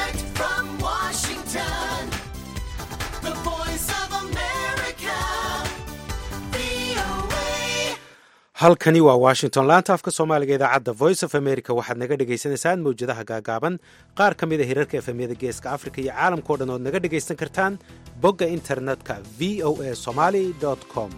Direct from Washington, the voice of America, VOA. halkani waa washington laanta afka soomaaliga idaacadda voice of america waxaad naga dhagaysanaysaan mawjadaha gaagaaban qaar ka mid a hirarka efemyada geeska africa iyo caalamkao dhan ood naga dhagaysan kartaan bogga internetka v o a somali com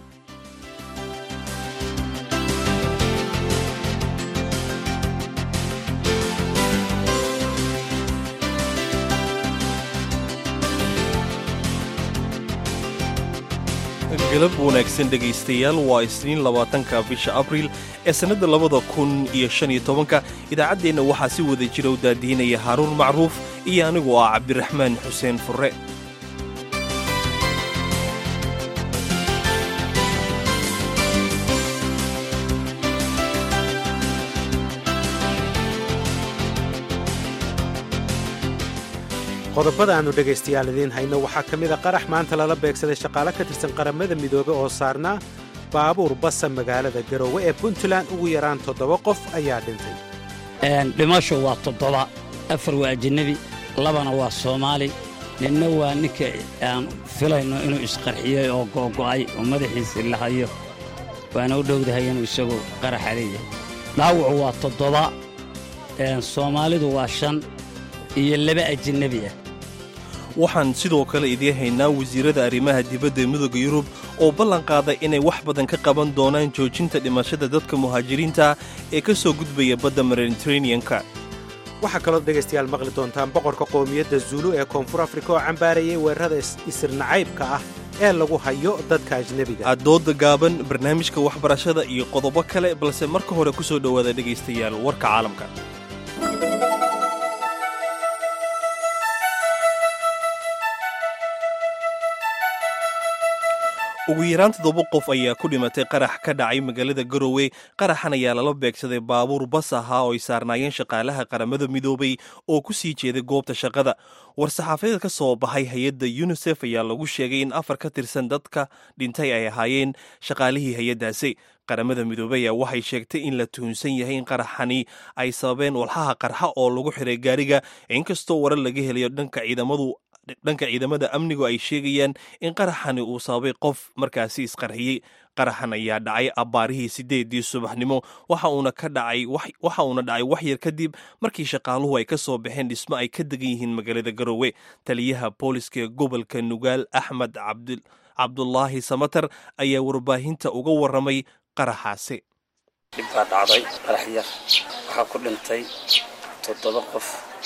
galab wanaagsan dhegaystayaal waa isniin labaatanka bisha abriil ee sannadda labada kun iyo shan iyo tobanka idaacaddeenna waxaa si wada jira u daadiinaya haaruun macruuf iyo anigu ah cabdiraxmaan xuseen furre qodobada aannu dhegaystayaal idiin hayno waxaa ka mid a qarax maanta lala beegsaday shaqaale ka tirsan qaramada midoobe oo saarnaa baabuur basa magaalada garoowe ee puntland ugu yaraan toddoba qof ayaa dhintay dhimasho waa toddoba afar waa ajanabi labana waa soomaali ninna waa ninka aan filayno inuu isqarxiyey oo googo'ay oo madaxiisii la hayo waana u dhowdahay inuu isagu qaraxa leeyahay dhaawacu waa toddoba soomaalidu waa shan iyo laba ajanabi ah waxaan sidoo kale idiin haynaa wasiirada arrimaha dibadda midooda yurub oo ballan qaaday inay wax badan ka qaban doonaan joojinta dhimashada dadka muhaajiriinta ee ka soo gudbaya badda mediteraneanka waxaa kaloo dhegaystayaal maqli doontaan boqorka qowmiyadda zuulu ee koonfur afrika oo cambaarayay weerarada isirnacaybka ah ee lagu hayo dadka ajnebiga addooda gaaban barnaamijka waxbarashada iyo qodobo kale balse marka hore ku soo dhowaada dhegaystayaal warka caalamka ugu yaraan toddoba qof ayaa ku dhimatay qarax ka dhacay magaalada garowe qaraxan ayaa lala beegsaday baabuur bas ahaa oo ay saarnaayeen shaqaalaha qaramada midoobay oo ku sii jeeday goobta shaqada war-saxaafadeed ka soo baxay hay-adda yunisef ayaa lagu sheegay in afar ka tirsan dadka dhintay ay ahaayeen shaqaalihii hay-addaasi qaramada midoobey ayaa waxay sheegtay in la tuhunsan yahay in qaraxani ay sababeen walxaha qarxa oo lagu xiray gaariga inkastoo warar laga helayo dhanka ciidamadu dhanka ciidamada amnigu ay sheegayaan in qaraxani uu sababay qof markaasi isqarxiyey qaraxan ayaa dhacay abbaarihii siddeedii subaxnimo waxa uuna ka dhacay waxa uuna dhacay wax yar kadib markii shaqaaluhu ay ka soo baxeen dhismo ay ka degan yihiin magaalada garowe taliyaha booliska ee gobolka nugaal axmed cabdulaahi samatar ayaa warbaahinta uga warramay qaraxaasi dhib baa dhacday qarax yar waxaa ku dhintay toddoba qof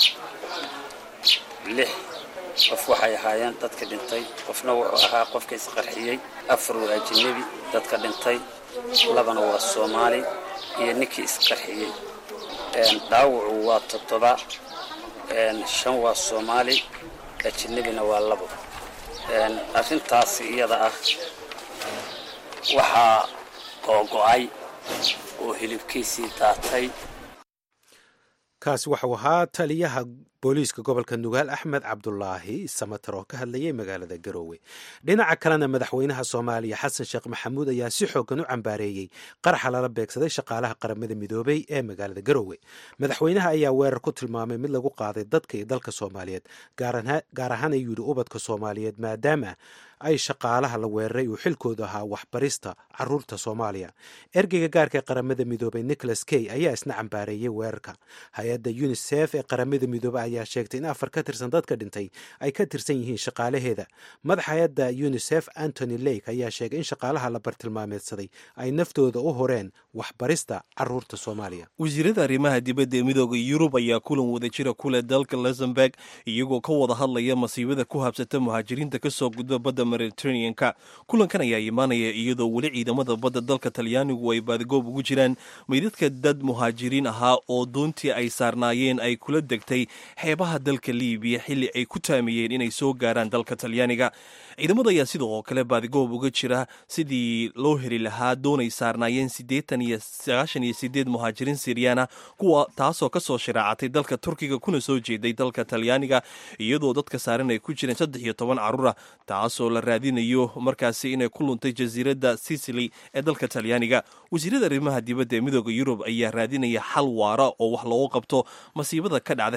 lix qof waxay ahaayeen dadka dhintay qofna wuxuu ahaa qofka isqarxiyey afar waa ajanabi dadka dhintay labana waa soomaali iyo ninkii isqarxiyey dhaawacu waa toddoba shan waa soomaali ajanabina waa labo arrintaasi iyada ah waxaa googo'ay oo hilibkiisii daatay kaasi waxau ahaa taliyaha booliiska gobolka nugaal axmed cabdulaahi samater oo ka hadlayay magaalada garoowe dhinaca kalena madaxweynaha soomaaliya xasan sheekh maxamuud ayaa si xoogan u cambaareeyey qaraxa lala beegsaday shaqaalaha qaramada midoobey ee magaalada garoowe madaxweynaha ayaa weerar ku tilmaamay mid lagu qaaday dadka iyo dalka soomaaliyeed gaar ahaan ayuu yidhi ubadka soomaaliyeed maadaama ay shaqaalaha la weeraray uu xilkoodu ahaa waxbarista caruurta soomaaliya ergeyga gaarka ee qaramada midoobey nicholas key ayaa isna cambaareeyey weerarka hay-adda unisef ee qaramada midoobey ayaa sheegtay in afar ka tirsan dadka dhintay ay ka tirsan yihiin shaqaalaheeda madaxa hay-adda unisef antony lake ayaa sheegay in shaqaalaha la bartilmaameedsaday ay naftooda u horeen waxbarista caruurta soomaaliya wasiirada arrimaha dibadda ee midooda yurub ayaa kulan wadajira kule dalka luxemburg iyagoo ka wada hadlaya masiibada ku habsata muhaajiriinta kasoo gudba badda mediteraneanka kulankan ayaa imaanaya iyadoo weli ciidamada badda dalka talyaanigu ay baadigoob ugu jiraan meydadka dad muhaajiriin ahaa oo doontii ay saarnaayeen ay kula degtay xeebaha dalka liibiya xilli ay ku taamiyeen inay soo gaaraan dalka talyaaniga ciidamada ayaa sidoo kale baadigoob uga jira sidii loo heli lahaa doonay saarnaayeen siddeetan iyo sagaashan iyo sideed muhaajiriin siryaana kuwa taasoo kasoo shiraacatay dalka turkiga kuna soo jeeday dalka talyaaniga iyadoo dadka saaran ay ku jireen saddex iyo toban carruura taasoo la raadinayo markaasi inay ku luntay jasiiradda sicily ee dalka talyaaniga wasiirada arrimaha dibadda ee midooda yurub ayaa raadinaya xal waara oo wax loogu qabto masiibada ka dhacda xeebaha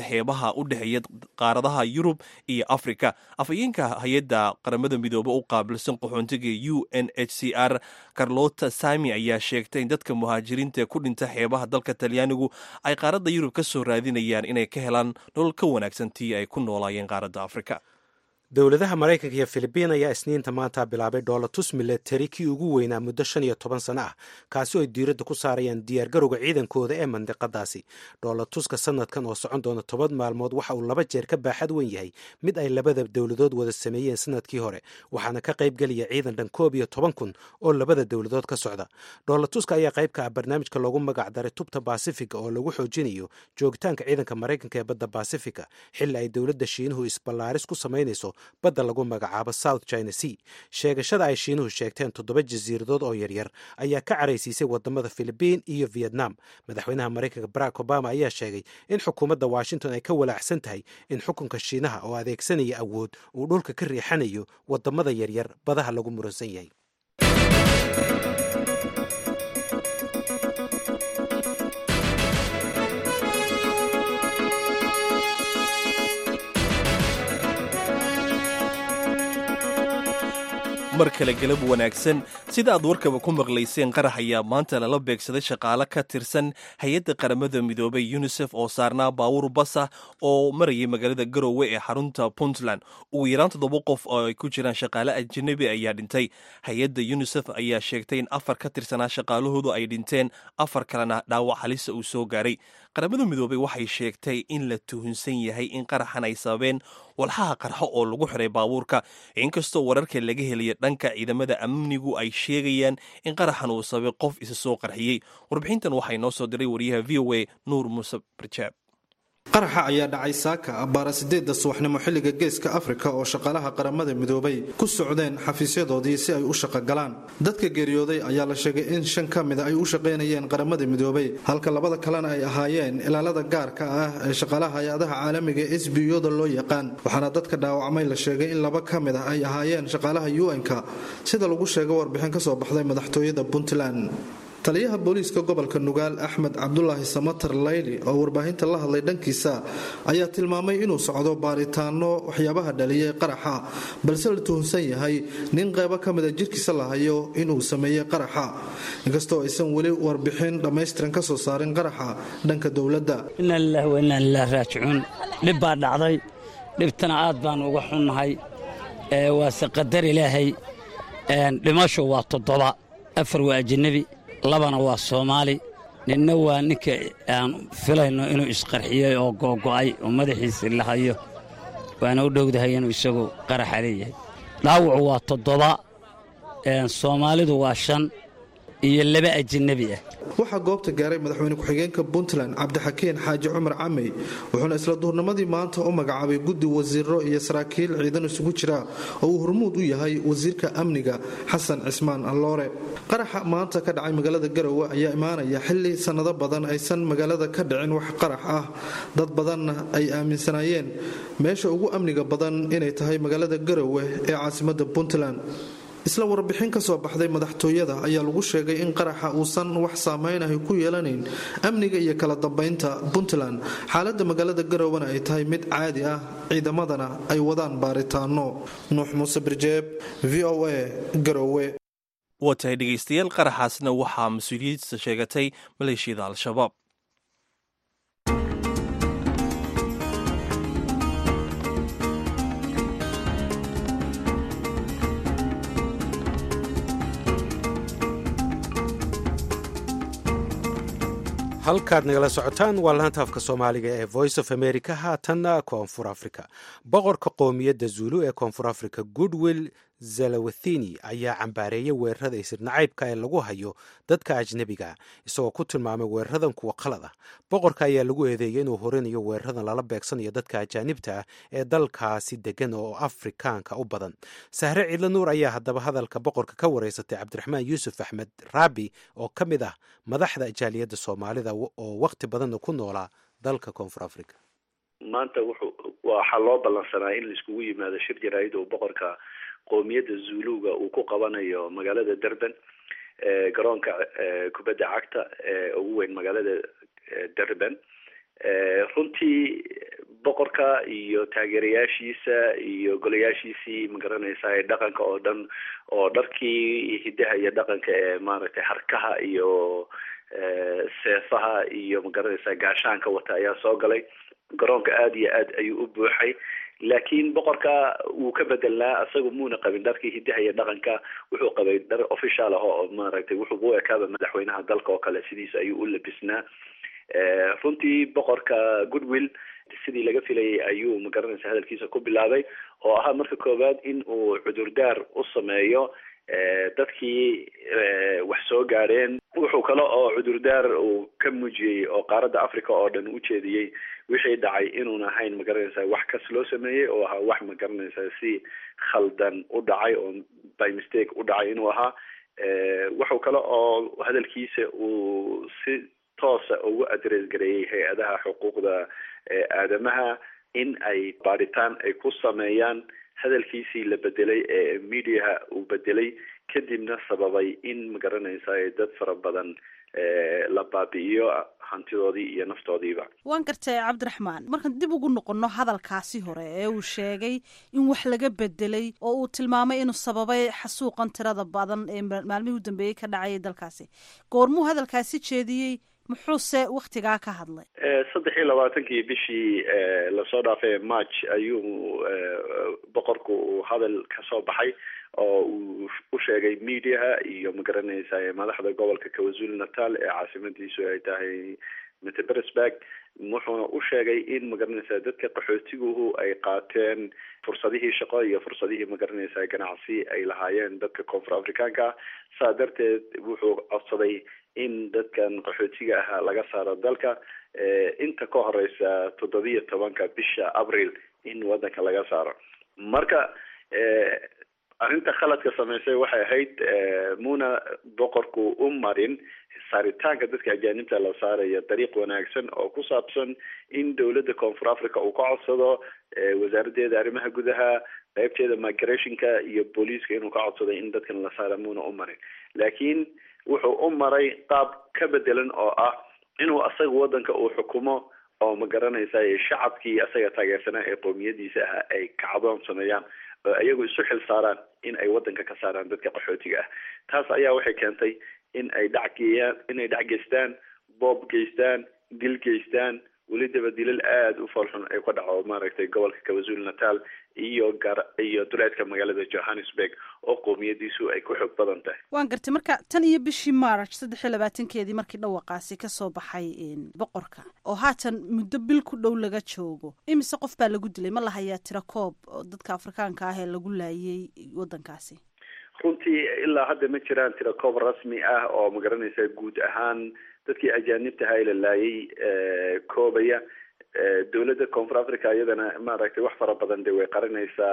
dhaqaalaha u dhexeeya qaaradaha yurub iyo afrika afhayeenka hay-adda qaramada midoobe u qaabilsan qaxoontiga u n h c r carlota sami ayaa sheegtay in dadka muhaajiriinta ku dhinta xeebaha dalka talyaanigu ay qaaradda yurub ka soo raadinayaan inay ka helaan nolol ka wanaagsan tii ay ku noolaayeen qaaradda afrika dowladaha maraykanka iyo filibiin ayaa isniinta maanta bilaabay dhoolatus milatari kii ugu weynaa muddo shan iyo toban sano ah kaasi oo ay diiradda ku saarayaan diyaargarowga ciidankooda ee mandiqadaasi dhoolatuska sanadkan oo socon doona toban maalmood waxa uu laba jeer ka baaxad wen yahay mid ay labada dowladood wada sameeyeen sanadkii hore waxaana ka qaybgelaya ciidan dhan koob iyo toban kun oo labada dowladood ka socda dhoolatuska ayaa qayb ka ah barnaamijka loogu magac daray tubta baasifiga oo lagu xoojinayo joogitaanka ciidanka maraykanka ee badda baasifika xilli ay dowladda shiinuhu isballaaris ku samaynayso badda lagu magacaabo south china sea sheegashada ay shiinuhu sheegteen toddoba jasiiradood oo yaryar ayaa ka caraysiisay wadamada filibiin iyo vietnam madaxweynaha maraykanka barack obama ayaa sheegay in xukuumadda washington ay ka walaacsan tahay in xukunka shiinaha oo adeegsanaya awood uu dhulka ka riixanayo wadamada yaryar badaha lagu muransan yahay mar kale galab wanaagsan sida aad warkaba ku maqlayseen qarax ayaa maanta lala beegsaday shaqaale ka tirsan hay-adda qaramada midoobay unisef oo saarnaa baawur basa oo marayay magaalada garowe ee xarunta puntland ugu yaraan toddoba qof oo ay ku jiraan shaqaale ajanabi ayaa dhintay hay-adda unisef ayaa sheegtay in afar ka tirsanaa shaqaalahoodu ay dhinteen afar kalena dhaawac halisa uu soo gaaray qaramada midoobey waxay sheegtay in la tuhunsan yahay in qaraxan ay sababeen walxaha qarxo oo lagu xiray baabuurka inkastoo wararka laga helaya dhanka ciidamada amnigu ay sheegayaan in qaraxan uu sababay qof isa soo qarxiyey warbixintan waxay noo soo diray wariyaha v o a nuur muuse barjaab qaraxa ayaa dhacay saaka abbaara sideedda subaxnimo xilliga geeska afrika oo shaqaalaha qaramada midoobay ku socdeen xafiisyadoodii si ay u shaqogalaan dadka geeriyooday ayaa la sheegay in shan ka mida ay u shaqaynayeen qaramada midoobay halka labada kalena ay ahaayeen ilaalada gaarka ah ee shaqaalaha hay-adaha caalamiga ee s b o-da loo yaqaan waxaana dadka dhaawacmay la sheegay in laba ka mid ah ay ahaayeen shaqaalaha un-ka sida lagu sheegay warbixin ka soo baxday madaxtooyada puntland taliyaha booliiska gobolka nugaal axmed cabdulaahi samatar layli oo warbaahinta la hadlay dhankiisa ayaa tilmaamay inuu socdo baaritaano waxyaabaha dhaliyay qaraxa balse la tuhunsan yahay nin qaybo ka mida jirkiisa la hayo inuu sameeyey qaraxa inkastoo aysan weli warbixin dhammaystiran ka soo saarin qaraxa dhanka dowladda inaa lilaah wa inaa lilah raajicuun dhib baa dhacday dhibtana aad baan uga xunnahay waase qadar ilaahay dhimashu waa toddoba afar waa ajanabi labana waa soomaali ninna waa ninka aan filayno inuu isqarxiyey oo googo'ay oo madaxiisii la hayo waana u dhowdahay inuu isagu qaraxa leeyahay dhaawacu waa toddoba soomaalidu waa shan iyo laba ajanabi ah waxaa goobta gaaray madaxweyne ku-xigeenka puntland cabdixakiin xaaji cumar camey wuxuuna isla duurnimadii maanta u magacaabay guddi wasiiro iyo saraakiil ciidan isugu jira oo uu hormuud u yahay wasiirka amniga xasan cismaan alloore qaraxa maanta ka dhacay magaalada garowe ayaa imaanaya xili sannado badan aysan magaalada ka dhicin wax qarax ah dad badanna ay aaminsanaayeen meesha ugu amniga badan inay tahay magaalada garowe ee caasimada puntland isla warbixin ka soo baxday madaxtooyada ayaa lagu sheegay in qaraxa uusan wax saameynahay ku yeelanayn amniga iyo kala dambeynta puntland xaalada magaalada garowena ay tahay mid caadi ah ciidamadana ay wadaan baaritaano nuux muuse birjeeb v o a garowe waa tahay dhegaystayaal qaraxaasna waxaa mas-uuliyadda sheegatay maleeshiyada al-shabaab halkaad nagala socotaan waa laanta afka soomaaliga ee voice of america haatanna koonfur africa boqorka qoomiyadda zulu ee koonfur africa goodwill zalawathini ayaa cambaareeyay weerarada isirnacaybka ee lagu hayo dadka ajnebiga isagoo ku tilmaamay weeraradan kuwa qalad ah boqorka ayaa lagu eedeeyay inuu horinayo weeraradan lala beegsanayo dadka ajaanibta ah ee dalkaasi degan oo afrikaanka u badan sahre ciidla nuur ayaa haddaba hadalka boqorka ka wareysatay cabdiraxmaan yuusuf axmed raabi oo ka mid ah madaxda jaaliyadda soomaalida oo wakhti badanna ku noolaa dalka koonfur africa maanta wuxuu waxaa loo ballansanaa in laiskugu yimaado shir jaraa'id oo boqorka qoomiyadda zuluga uu ku qabanayo magaalada durban garoonka kubadda cagta ee ugu weyn magaalada durban runtii boqorka iyo taageerayaashiisa iyo golayaashiisii magaranaysaa dhaqanka oo dhan oo dharkii hidaha iyo dhaqanka ee maaragtay harkaha iyo seefaha iyo magaranaysaa gaashaanka wata ayaa soo galay garoonka aada iyo aad ayuu u buuxay laakiin boqorka wuu ka bedelnaa isaga muuna qabin dharkii hidaha iyo dhaqanka wuxuu qabay dhar official ah oo maaragtay wuxuu u ekaaba madaxweynaha dalka oo kale sidiisa ayuu u labisnaa runtii boqorka goodwill sidii laga filayay ayuu magaranaysa hadalkiisa ku bilaabay oo ahaa marka koowaad in uu cudurdaar u sameeyo dadkii wax soo gaadheen wuxuu kale oo cudurdaar uu ka muujiyey oo qaaradda africa oo dhan u jeediyey wixii dhacay inuun ahayn magaranaysa wax kas loo sameeyey oo ahaa wax magaranaysa si khaldan u dhacay oo by mistake u dhacay inuu ahaa wuxuu kale oo hadalkiisa uu si toosa ugu adres gareeyey hay-adaha xuquuqda aadamaha in ay baadhitaan ay ku sameeyaan hadalkiisii la bedelay ee mediaha uu bedelay kadibna sababay in magaranaysa dad fara badan la baabi'iyo hantidoodii iyo naftoodiiba waan gartay cabdiraxmaan markaan dib ugu noqonno hadalkaasi hore ee uu sheegay in wax laga bedelay oo uu tilmaamay inuu sababay xasuuqan tirada badan ee maalmihii u dambeeyey ka dhacayay dalkaasi goormuu hadalkaasi jeediyey muxuuse waktigaa ka hadlay saddex iyo labaatankii bishii lasoo dhaafay march ayuu boqorku uu hadal kasoo baxay oo uu u sheegay mediaha iyo magaranaysa madaxda gobolka kawazul natal ee caasimadiisu ay tahay metebersburg wuxuuna u sheegay in magaranaysa dadka qaxootiguhu ay qaateen fursadihii shaqo iyo fursadihii magaranaysa ganacsi ay lahaayeen dadka koonfur afrikaanka ah saa darteed wuxuu codsaday in dadkan qaxootiga ahaa laga saaro dalka inta ka horeysa toddobiyo tobanka bisha abril in wadanka laga saaro marka arrinta khaladka samaysay waxay ahayd muna boqorku u marin saaritaanka dadka ajaanibta la saarayo dariiq wanaagsan oo ku saabsan in dowladda koonfur africa uu ka codsado wasaaradeeda arrimaha gudaha qaybteeda migrationka iyo booliiska inuu ka codsado in dadkan la saara muna u marin laakiin wuxuu u maray qaab ka bedelan oo ah inuu asaga wadanka uu xukumo oo ma garanaysa shacabkii asaga taageersanaa ee qoomiyadiisa ahaa ay kacdoon sameeyaan oo iyagu isu xil saaraan in ay wadanka ka saaraan dadka qaxootiga ah taas ayaa waxay keentay in ay dhacgeeyaan inay dhac geystaan boob geystaan dil geystaan welidaba dilal aada u foolxun ay ka dhaco maaragtay gobolka kawazul natal iyo gar iyo duleedka magaalada johannesburg oo qoomiyadiisu ay ku xoog badan tahay waan gartay marka tan iyo bishii march saddex iyo labaatankeedii markii dhawaqaasi kasoo baxay boqorka oo haatan muddo bil ku dhow laga joogo imise qof baa lagu dilay ma lahayaa tira koob oo dadka afrikaanka ah ee lagu laayay wadankaasi runtii ilaa hadda ma jiraan tira koob rasmi ah oo magaranaysa guud ahaan dadkii ajaanibtaha la laayay koobaya dowladda koonfur africa iyadana maaragtay wax fara badan de way qarinaysaa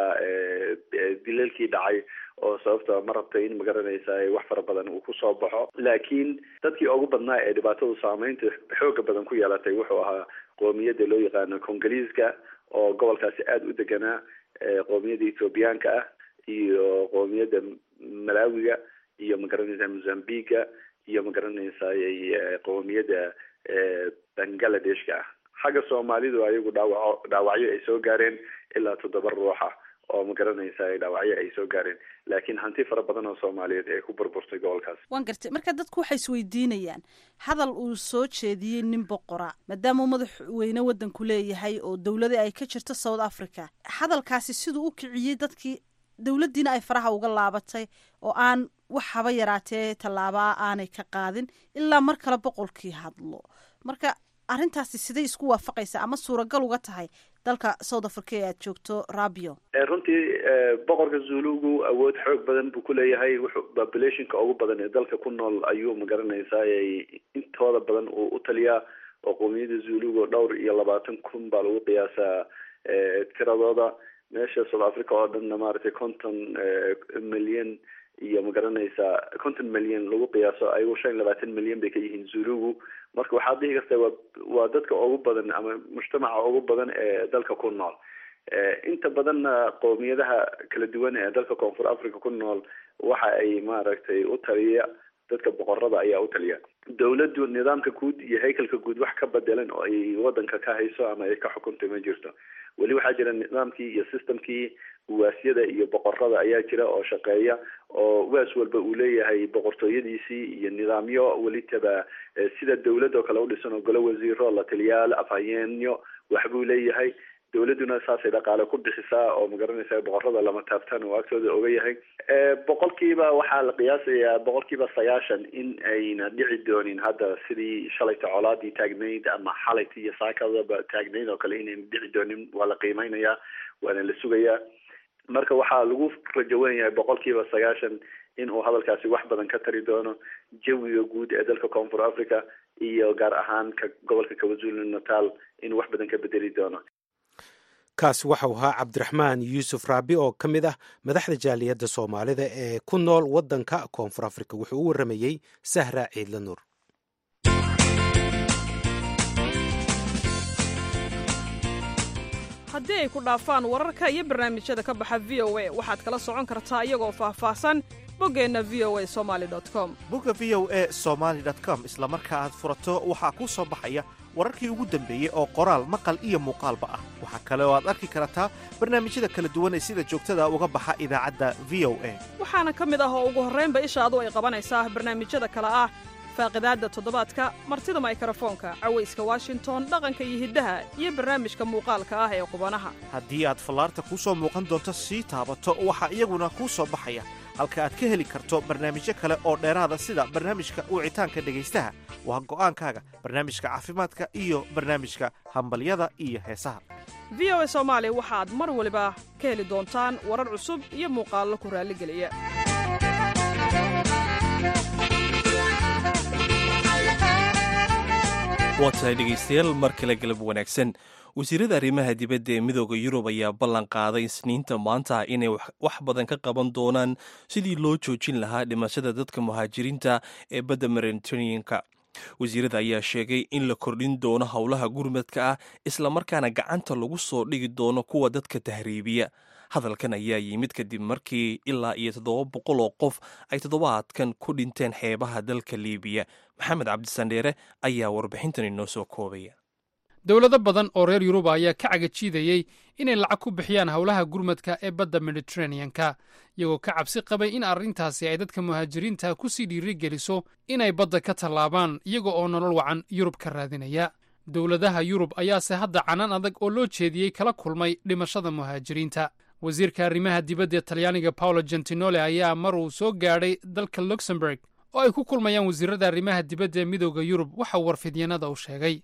dilalkii dhacay oo sababta ma rabta in magaranaysa wax fara badan uu kusoo baxo laakiin dadkii ugu badnaa ee dhibaatadu saameynta xooga badan ku yeelatay wuxuu ahaa qoomiyadda loo yaqaano congoliiska oo gobolkaasi aada u deganaa qoomiyadda ethoobiyaanka ah iyo qoomiyadda malawiga iyo magaranaysa mozambiga iyo magaranaysa qoomiyadda bangladeshka ah xagga soomaalidu ayagu dhaawaco dhaawacyo ay soo gaareen ilaa toddoba ruuxa oo magaranaysa dhaawacyo ay soo gaareen laakiin hanti fara badan oo soomaaliyeed ee ku burburtay gobolkaas waan gartay marka dadku waxay isweydiinayaan hadal uu soo jeediyey nin boqora maadaama uu madaxweyne wadanku leeyahay oo dowladii ay ka jirto south africa hadalkaasi siduu u kiciyey dadkii dowladdiina ay faraha uga laabatay oo aan wax haba yaraatee tallaabaa aanay ka qaadin ilaa mar kale boqolkii hadlo marka arrintaasi siday isku waafaqaysaa ama suuragal uga tahay dalka south africa ee aada joogto rabio runtii boqorka zulugu awood xoog badan buu kuleeyahay wuxuu populationka ugu badan ee dalka ku nool ayuu magaranaysaa intooda badan uu u taliyaa oo qoomiyadda zulugu dhowr iyo labaatan kun baa lagu qiyaasaa tiradooda meesha south africa oo dhanna maaragtay konton milyan iyo magaranaysaa konton milyan lagu qiyaaso ayagu shan iyo labaatan milyan bay ka yihiin zulugu marka waxaad dhihi kartaa waa waa dadka ugu badan ama mujtamaca ugu badan ee dalka ku nool inta badanna qoomiyadaha kala duwan ee dalka koonfur africa ku nool waxa ay maaragtay u taliya dadka boqorada ayaa u taliya dowladdu nidaamka guud iyo haykalka guud wax ka bedelan oo ay wadanka ka hayso ama ay ka xukunta ma jirto weli waxaa jira nidaamkii iyo systemkii uwaasyada iyo boqorada ayaa jira oo shaqeeya oo uwaas walba uu leeyahay boqortooyadiisii iyo nidaamyo welitaba sida dowlad oo kale udhisan oo golo wasiiro la taliyaal afhayeenyo waxbuu leeyahay dowladuna saasay dhaqaale ku bixisaa oo magaranaysa boqorada lama taabtaan oo agtooda oga yahay boqolkiiba waxaa la qiyaasayaa boqolkiiba sagaashan in ayna dhici doonin hadda sidii shalayta colaadii taagnayd ama xalayta iyo saakadaba taagnayd oo kale inayna dhici doonin waa la qiimeynayaa waana la sugayaa marka waxaa lagu rajawan yahay boqolkiiba sagaashan in uu hadalkaasi wax badan ka tari doono jawiga guud ee dalka koonfur africa iyo gaar ahaan ka gobolka kawazulu natal inuu wax badan ka bedeli doono kaasi waxau ahaa cabdiraxmaan yuusuf raabi oo ka mid ah madaxda jaaliyadda soomaalida ee ku nool waddanka koonfur afrika wuxuu u warramayey sahra ciidla nuur haddii ay ku dhaafaan wararka iyo barnaamijyada ka baxa v o a waxaad kala socon kartaa iyagoo faahfaahsan boggeenna v o a somali com bogga v o e somaali com isla marka aad furato waxaa kuu soo baxaya wararkii ugu dambeeyey oo qoraal maqal iyo muuqaalba ah waxaa kale oo aad arki kartaa barnaamijyada kala duwan ee sida joogtada uga baxa idaacadda v o a waxaana ka mid ah oo ugu horraynba ishaadu ay qabanaysaa barnaamijyada kale ah faaqidaadda toddobaadka martida maykarafoonka cawayska washington dhaqanka iyo hiddaha iyo barnaamijka muuqaalka ah ee qubanaha haddii aad fallaarta kuu soo muuqan doonto sii taabato waxaa iyaguna kuu soo baxaya halka aad ka heli karto barnaamijyo kale oo dheeraada sida barnaamijka wicitaanka dhegaystaha waa go'aankaaga barnaamijka caafimaadka iyo barnaamijka hambalyada iyo heesaha v o a soomaali waxaad mar waliba ka heli doontaan warar cusub iyo muuqaallo ku raalligeliya waa tahay dhegaystayaal mar kale galab wanaagsan wasiirada arrimaha dibadda ee midooda yurub ayaa ballan qaaday isniinta maanta inay wax badan ka qaban doonaan sidii loo joojin lahaa dhimashada dadka muhaajiriinta ee badda mediteraneanka wasiirada ayaa sheegay in la kordhin doono howlaha gurmadka ah islamarkaana gacanta lagu soo dhigi doono kuwa dadka tahriibiya hadalkan ayaa yimid kadib markii ilaa iyo toddoba boqol oo qof ay toddobaadkan ku dhinteen xeebaha dalka liibiya maxamed cabdisandheere ayaa warbixintan inoo soo koobaya dowlado badan oo reer yuruba ayaa ka cagajiidayey inay lacag ku bixiyaan howlaha gurmadka ee badda mediteraneanka iyagoo ka cabsi qabay in arrintaasi ay dadka muhaajiriinta ku sii dhiirigeliso inay badda ka tallaabaan iyaga oo nolol wacan yurub ka raadinaya dowladaha yurub ayaase hadda canaan adag oo loo jeediyey kala kulmay dhimashada muhaajiriinta wasiirka arrimaha dibadda ee talyaaniga paolo gentinole ayaa mar uu soo gaadhay dalka luxemburg oo ay ku kulmayaan wasiirada arrimaha dibadda ee midooda yurub waxa uu warfidyanada u sheegay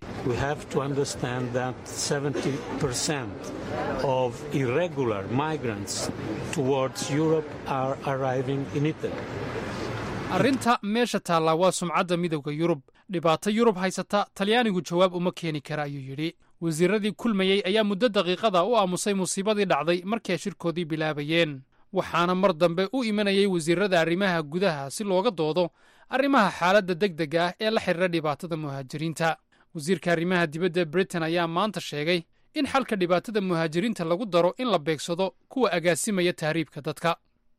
arrinta meesha taallaa waa sumcadda midowda yurub dhibaato yurub haysata talyaanigu jawaab uma keeni kara ayuu yidhi wasiiradii kulmayey ayaa muddo daqiiqada u aamusay musiibadii dhacday markii ay shirkoodii bilaabayeen waxaana mar dambe u imanayay wasiirada arrimaha gudaha si looga doodo arrimaha xaaladda degdega ah ee la xidhiira dhibaatada muhaajiriinta wasiirka arrimaha dibadda britain ayaa maanta sheegay in xalka dhibaatada muhaajiriinta lagu daro in la beegsado kuwa agaasimaya tahriibka dadka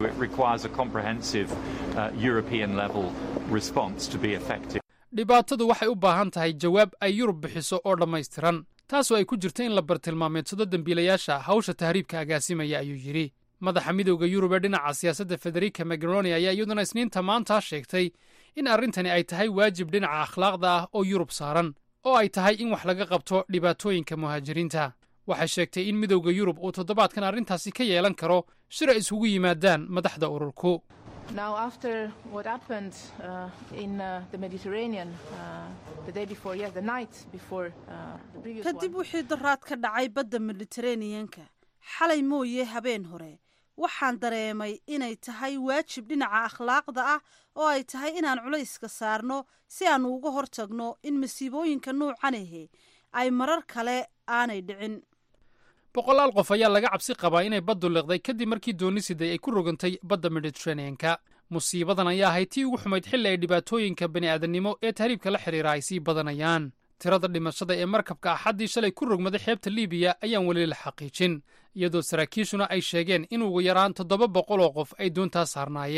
dhibaatadu waxay u baahan tahay jawaab ay yurub bixiso oo dhammaystiran taasoo ay ku jirto in la bartilmaameedsado dembiilayaasha hawsha tahriibka agaasimaya ayuu yidhi madaxa midowda yurub ee dhinaca siyaasadda federica magroni ayaa iyaduna isniinta maanta sheegtay in arrintani ay tahay waajib dhinaca akhlaaqda ah oo yurub saaran oo ay tahay in wax laga qabto dhibaatooyinka muhaajiriinta waxay sheegtay in midowda yurub uu toddobaadkan arrintaasi ka yeelan karo shir ay isugu yimaadaan madaxda ururku Now, after what happened uh, in uh, the Mediterranean uh, the day before, yes, the night before uh, the previous kadib one. wixii daraad ka dhacay badda mediteraneanka xalay mooye habeen hore waxaan dareemay inay tahay waajib dhinaca akhlaaqda ah oo ay tahay inaan culayska saarno si aan uga hortagno in masiibooyinka nuucan ahe ay marar kale aanay dhicin boqolaal qof ayaa laga cabsi qabaa inay baddu liqday kadib markii doonisiday ay ku rogantay badda mediteraneanka musiibadan ayaa ahayd tii ugu xumayd xilli ay dhibaatooyinka bini'aadannimo ee tahriibka la xidhiira ay sii badanayaan tirada dhimashada ee markabka axaddii shalay ku rogmaday xeebta liibiya ayaan weli la xaqiijin iyadoo saraakiishuna ay sheegeen in ugu yaraan toddoba boqol oo qof ay doontaa saarnaayeen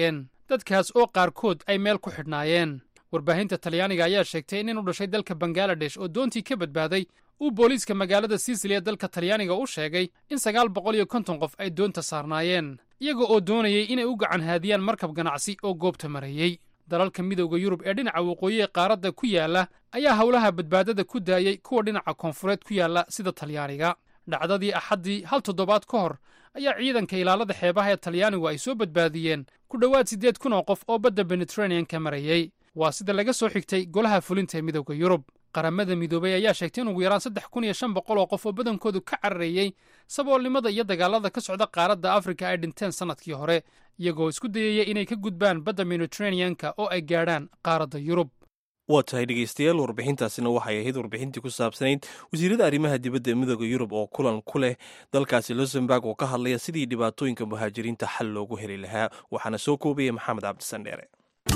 dadkaas oo qaarkood ay meel ku xidhnaayeen warbaahinta talyaaniga ayaa sheegtay in nin u dhashay dalka bangaladesh oo doontii ka badbaaday uu booliiska magaalada siisili ee dalka talyaaniga u sheegay in sagaal boqol iyo konton qof ay doonta saarnaayeen iyaga oo doonayay inay u gacan haadiyaan markab ganacsi oo goobta marayey dalalka midowda yurub ee dhinaca waqooyi ee qaaradda ku yaalla ayaa howlaha badbaadada ku daayey kuwa dhinaca koonfureed ku yaalla sida talyaaniga dhacdadii axaddii hal toddobaad ka hor ayaa ciidanka ilaalada xeebaha ee talyaanigu ay soo badbaadiyeen ku dhowaad siddeed kun oo qof oo badda mediteraneanka marayey waa sida laga soo xigtay golaha fulinta ee midowda yurub qaramada midoobay ayaa sheegtay in ugu yaraan saddex kun iyo shan boqol oo qof oo badankoodu ka cararayey saboolnimada iyo dagaalada ka socda qaaradda afrika ay dhinteen sannadkii hore iyagoo isku dayaya inay ka gudbaan badda mediteraneanka oo ay gaadhaan qaaradda yurub waa tahay dhegeystayaal warbixintaasina waxay ahayd warbixintii ku saabsanayd wasiirada arrimaha dibadda ee midooda yurub oo kulan ku leh dalkaasi luxemburg oo ka hadlaya sidii dhibaatooyinka muhaajiriinta xal loogu heli lahaa waxaana soo koobaya maxamed cabdisandheere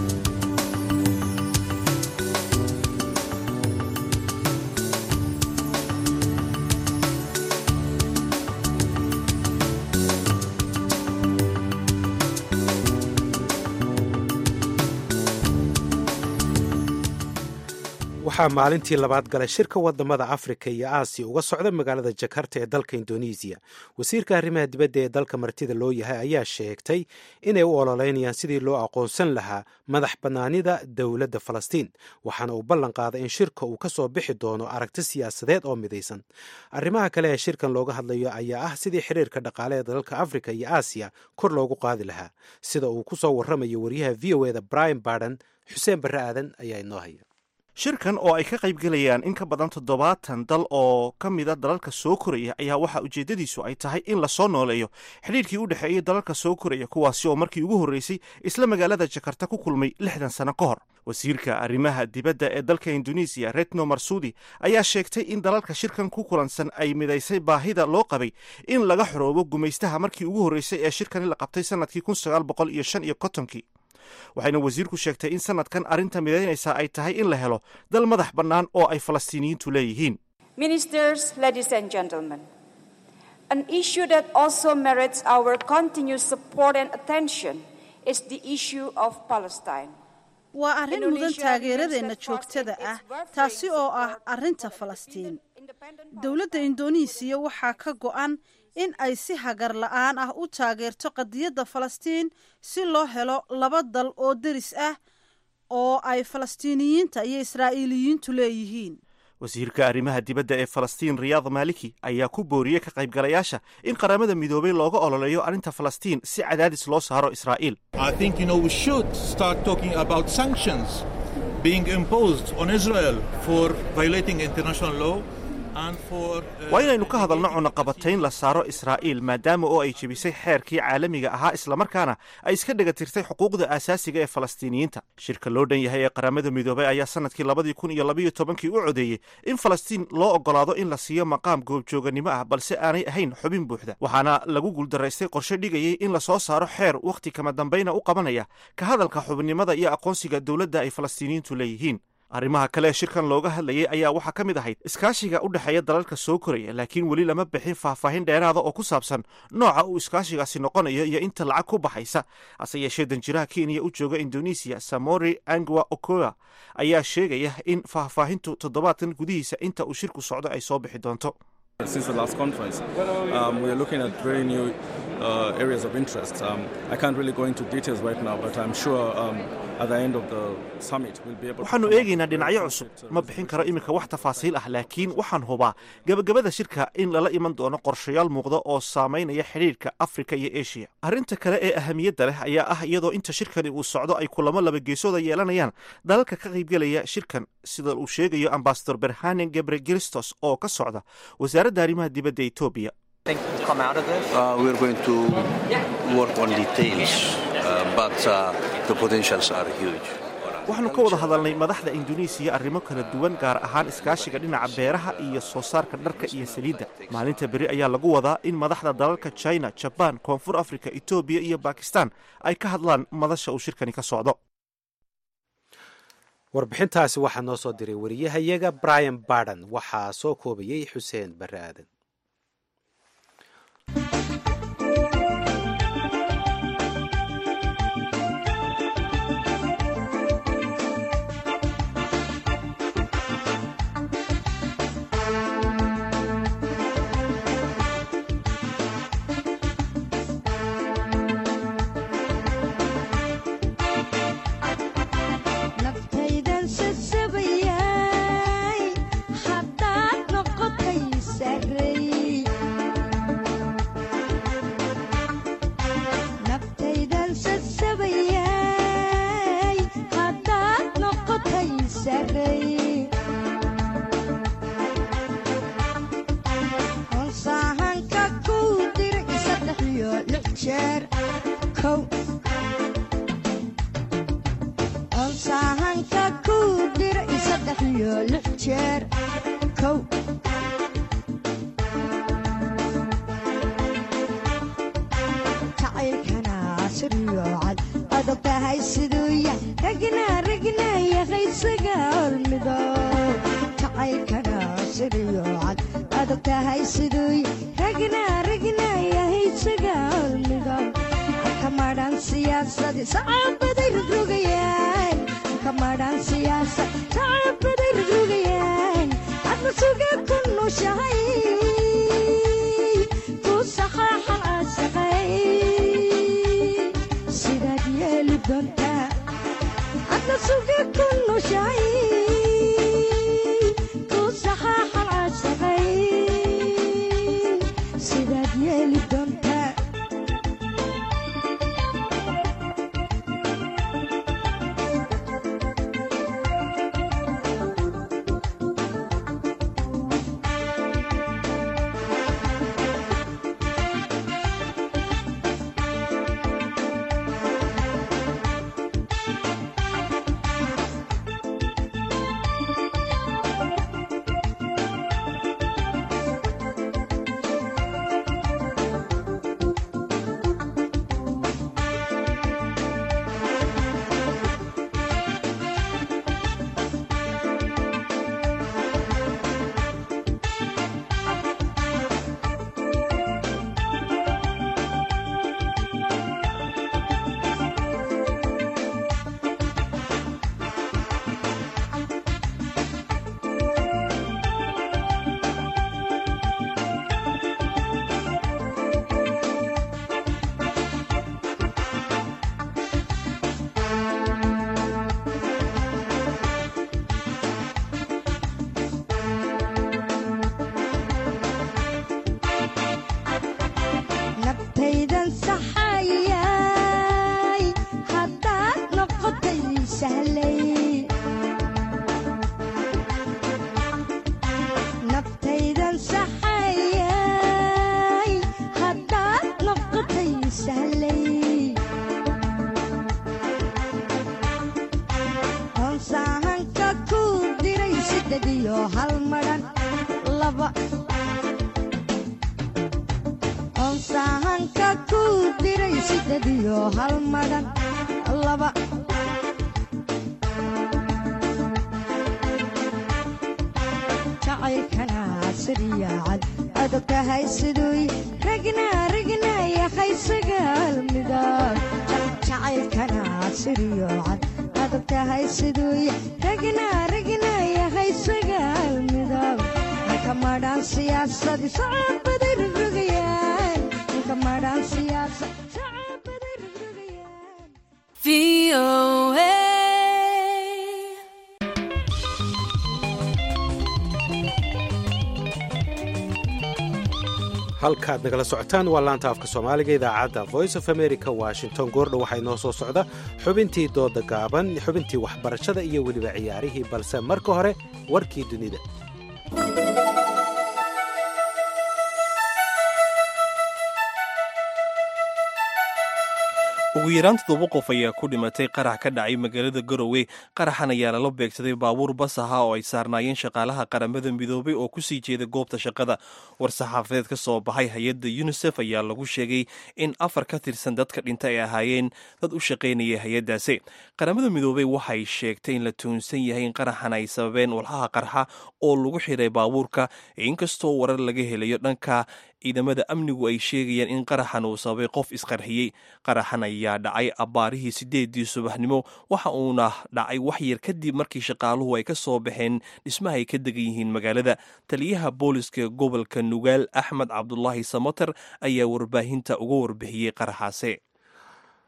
waxaa maalintii labaad galay shirka wadamada afrika iyo aasiya uga socda magaalada jakarta ee dalka indonesiya wasiirka arrimaha dibadda ee dalka martida loo yahay ayaa sheegtay inay u ololeynayaan sidii loo aqoonsan lahaa madax bannaanida dowladda falastiin waxaana uu ballan qaaday in shirka uu ka soo bixi doono aragti siyaasadeed oo midaysan arrimaha kale ee shirkan looga hadlayo ayaa ah sidii xiriirka dhaqaale ee dalalka afrika iyo aasiya kor loogu qaadi lahaa sida uu ku soo warramayo wariyaha v o eda brian barden xuseen barre aadan ayaa inoo haya shirkan oo ay ka qaybgelayaan in ka badan toddobaatan dal oo ka mida dalalka soo koraya ayaa waxaa ujeeddadiisu ay tahay in lasoo nooleeyo xidhiirkii u dhexeeyey dalalka soo koraya kuwaasi oo markii ugu horreysay isla magaalada jakarta ku kulmay lixdan sano ka hor wasiirka arrimaha dibadda ee dalka indonesiya retno marsudi ayaa sheegtay in dalalka shirkan ku kulansan ay midaysay baahida loo qabay in laga xoroobo gumaystaha markii ugu horreysay ee shirkani la qabtay sannadkii kun sagaal boqol iyo shan iyo kontonkii waxayna wasiirku sheegtay in sanadkan arrinta midaynaysaa ay tahay in la helo dal madax bannaan oo ay falastiiniyiintu leeyihiin Ministers, ladies and gentlemen, an issue that also merits our continued support and attention is the issue of Palestine. waa arrin mudan taageeradeenna joogtada ah taasi oo ah arrinta falastiin dowladda indonesiya waxaa ka go'an in ay si hagar la'aan ah u taageerto qadiyadda falastiin si loo helo laba dal oo deris ah oo ay falastiiniyiinta iyo israa'iiliyiintu leeyihiin wasiirka arrimaha dibadda ee falastiin riyaad maliki ayaa ku booriyey ka qaybgalayaasha in qaramada midoobay looga ololeeyo arrinta falastiin si cadaadis loo saaro israa'iil I think, you know, we should start talking about sanctions being imposed on Israel for violating international law and for. uh, waa inaynu ka hadalno cunaqabatayn la saaro israa'iil maadaama oo ay jebisay xeerkii caalamiga ahaa islamarkaana ay iska dhagatirtay xuquuqda aasaasiga ee falastiiniyiinta shirka loo dhan yahay ee qaramada midoobay ayaa sanadkii labadii kun iyo labaiyo tobankii u codeeyey in falastiin loo ogolaado in la siiyo maqaam goobjooganimo ah balse aanay ahayn xubin buuxda waxaana lagu guuldaraystay qorshe dhigayay in lasoo saaro xeer wakhti kama dambayna u qabanaya ka hadalka xubinimada iyo aqoonsiga dowladda ay falastiiniyiintu leeyihiin arrimaha kale ee shirkan looga hadlayay ayaa waxaa ka mid ahayd iskaashiga u dhexeeya dalalka soo koraya laakiin weli lama bixin faahfaahin dheeraada oo ku saabsan nooca uu iskaashigaasi noqonayo iyo inta lacag ku baxaysa hase yeeshee danjiraha kenya u jooga indonesiya samori angwa okoa ayaa sheegaya in faahfaahintu toddobaadkan gudihiisa inta uu shirku socdo ay soo bixi doonto Since the last conference, um, we are looking at very new uh, areas of interest. Um, I can't really go into details right now, but I'm sure um, at the end of the summit we'll be able. waxaannu eegaynaa dhinacyo cusub ma bixin karo iminka wax tafaasiil ah laakiin waxaan hubaa gebagabada shirka in lala iman doono qorshayaal muuqda oo saamaynaya xidhiirka afrika iyo eshiya arrinta kale ee ahamiyadda leh ayaa ah iyadoo inta shirkani uu socdo ay kulamo laba geesooda yeelanayaan dalalka ka qaybgelaya shirkan sida uu sheegayo ambasador berhanen gebre geristos oo ka socda wasaaradda arrimaha dibadda etoobiya Uh, we're going to work on details, uh, but uh, the potentials are huge. waxaannu ka wada hadalnay madaxda indonesiya arrimo kala duwan gaar ahaan iskaashiga dhinaca beeraha iyo soo saarka dharka iyo saliidda maalinta beri ayaa lagu wadaa in madaxda dalalka china jabaan koonfur afrika etoobiya iyo bakistan ay ka hadlaan madasha uu shirkani ka socdo warbixintaasi waxaa noo soo diray wariyahayaga brian barden waxaa soo koobayey xuseen barre aadan jeer kow onsahanka ku dira i saddex iyo lix jeer kow jacaylkana siriyo cad adag tahay siduu yahay ragna ragna yahay sagaalmido jacaylkana siriyo cad adag tahay siduu yahay ragna ragna yahay sagaalmido kamadhan siyaasadi sacabaday rogrogayaan kamadhan siyaasad sacabaday rogrogayaan adna suga ku nushahay ku saxaaxan aasaqay sidaad yeeli doontaa adna suga ku nushahay ku saxaaxan aasaqay sidaad yeeli doontaa naftaydan saxayay haddaad noqotay sahlay naftaydan saxayay haddaad noqotay sahlay hoonsaahanka ku diray siddeed iyo hal madhan laba onsahanka ku diray siddeed iyo hal madhan laba jacaylkana siriya cad adag tahay siduu ragna ragna yahay sagaal midab jacaylkana siriyo cad adag tahay siduu ragna ragna yahay sagaal midab kamadhan siyaasadi sacabaday rogrogayaan kamadhan siyaasad sacabaday rogrogayaan halkaad nagala socotaan waa laanta afka soomaaliga idaacadda voice of america washington goordha waxaa inoo soo socda xubintii dooda gaaban xubintii waxbarashada iyo weliba ciyaarihii balse marka hore warkii dunida ugu yaraan toddoba qof ayaa ku dhimatay qarax ka dhacay magaalada garowe qaraxan ayaa lala beegsaday baabuur bas ahaa oo ay saarnaayeen shaqaalaha qaramada midoobay oo kusii jeeda goobta shaqada war-saxaafadeed ka soo baxay hay-adda yunisef ayaa lagu sheegay in afar ka tirsan dadka dhinta ay ahaayeen dad u shaqaynaya hay-addaasi qaramada midoobey waxay sheegtay in la tuunsan yahay in qaraxan ay sababeen walxaha qarxa oo lagu xiray baabuurka inkastoo warar laga helayo dhanka ciidamada amnigu ay sheegayaan in qaraxan uu sababay qof isqarxiyey qaraxan ayaa dhacay abbaarihii sideedii subaxnimo waxa uuna dhacay wax yar kadib markii shaqaaluhu ay ka soo baxeen dhismaha ay ka degan yihiin magaalada taliyaha booliska gobolka nugaal axmed cabdulaahi samater ayaa warbaahinta uga warbixiyey qaraxaasi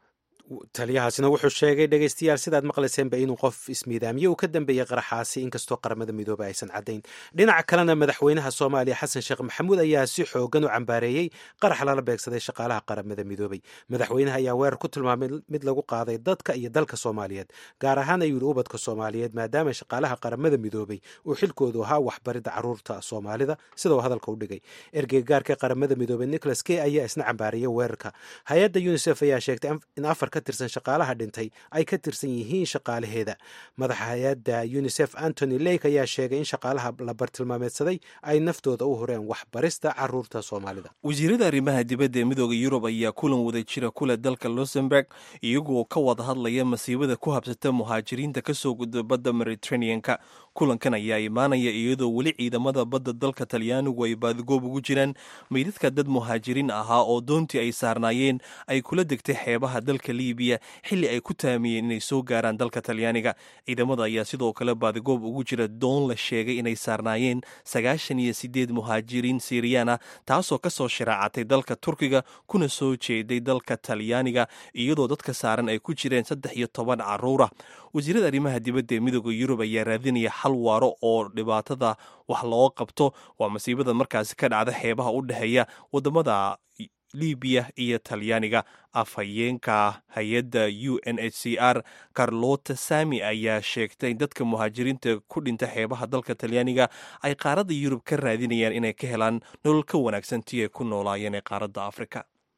taliyahaasina wuxuu sheegay dhegeystayaal sidaad maqlayseenba inuu qof ismiidaamiye uu ka dambeeyey qaraxaasi inkastoo qaramada midoobey aysan caddayn dhinaca kalena madaxweynaha soomaaliya xasan sheekh maxamuud ayaa si xoogan u cambaareeyey qarax lala beegsaday shaqaalaha qaramada midoobey madaxweynaha ayaa weerar ku tilmaamay mid lagu qaaday dadka iyo dalka soomaaliyeed gaar ahaan ayuu yihi ubadka soomaaliyeed maadaama shaqaalaha qaramada midoobey uu xilkoodu ahaa waxbaridda caruurta soomaalida sida uu hadalka u dhigay ergeygaarka qaramada midoobey nicholas key ayaa isna cambaareeyey weerarka hay-adda unisef ayaa sheegtay in afar ka tirsan shaqaalaha dhintay ay ka tirsan yihiin shaqaalaheeda madaxa hay-adda unisef antony lake ayaa sheegay in shaqaalaha la bartilmaameedsaday ay naftooda u horeen waxbarista caruurta soomaalida wasiirada arrimaha dibadda ee midooda yurub ayaa kulan wada jira kule dalka luxemburg iyagoo ka wada hadlaya masiibada ku habsata muhaajiriinta kasoo gudba badda mediterraneanka kulankan ayaa imaanaya iyadoo weli ciidamada badda dalka talyaanigu ay baadigoob ugu jiraan meydadka dad muhaajiriin ahaa oo doontii ay saarnaayeen ay kula degtay xeebaha dalka libiya xilli ay ku taamiyeen inay soo gaaraan dalka talyaaniga ciidamada ayaa sidoo kale baadigoob ugu jira doon la sheegay inay saarnaayeen sagaashan iyo sideed muhaajiriin siiriyaan ah taasoo kasoo shiraacatay dalka turkiga kuna soo jeeday dalka talyaaniga iyadoo dadka saaran ay ku jireen saddex iyo toban caruura wasiirada arrimaha dibadda ee midooda yurub ayaa raadinaya xal waaro oo dhibaatada wax loo qabto waa masiibada markaasi ka dhacda xeebaha u dhexeeya wadamada libiya iyo talyaaniga afhayeenka hay-adda u n h c r carlota sami ayaa sheegtay in dadka muhaajiriinta ku dhinta xeebaha dalka talyaaniga ay qaaradda yurub ka raadinayaan inay ka helaan nolol ka wanaagsan tii ay ku noolaayeen ee qaaradda afrika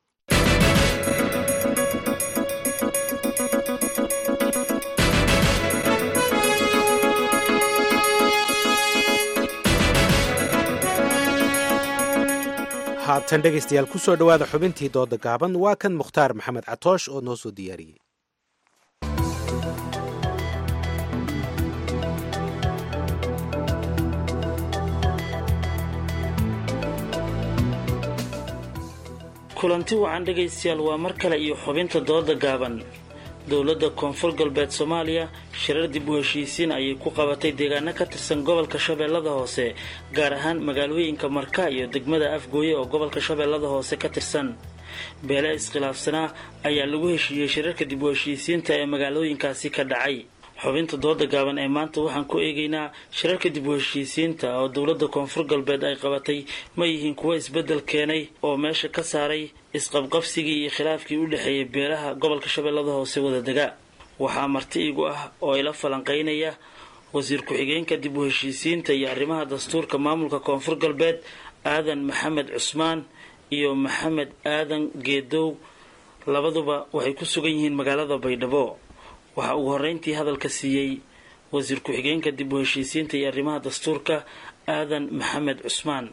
haatan dhegaystayaal ku soo dhowaada xubintii dooda gaaban waa kan mukhtaar maxamed catoosh oo noo soo diyaariyey kulanti wacan dhegaystayaal waa mar kale iyo xubinta dooda gaaban dowladda koonfur galbeed soomaaliya shirar dib u heshiisiin ayay ku qabatay deegaano ka tirsan gobolka shabeellada hoose gaar ahaan magaalooyinka marka iyo degmada afgooye oo gobolka shabeellada hoose ka tirsan beele iskhilaafsanaa ayaa lagu heshiiyey shirarka dib u heshiisiinta ee magaalooyinkaasi ka dhacay xubinta dooda gaaban ee maanta waxaan ku eegaynaa shirarka dib u heshiisiinta oo dowladda koonfur galbeed ay qabatay ma yihiin kuwo isbeddel keenay oo meesha ka saaray isqabqabsigii iyo khilaafkii u dhexeeyay beelaha gobolka shabeellada hoose wadadega waxaa marti igu ah oo ila falanqaynaya wasiir ku-xigeenka dib u heshiisiinta iyo arrimaha dastuurka maamulka koonfur galbeed aadan maxamed cusmaan iyo maxamed aadan geedow labaduba waxay ku sugan yihiin magaalada baydhabo waxaa ugu horreyntii hadalka siiyey wasiir ku-xigeenka dib u heshiisiinta iyo arrimaha dastuurka aadan maxamed cusmaan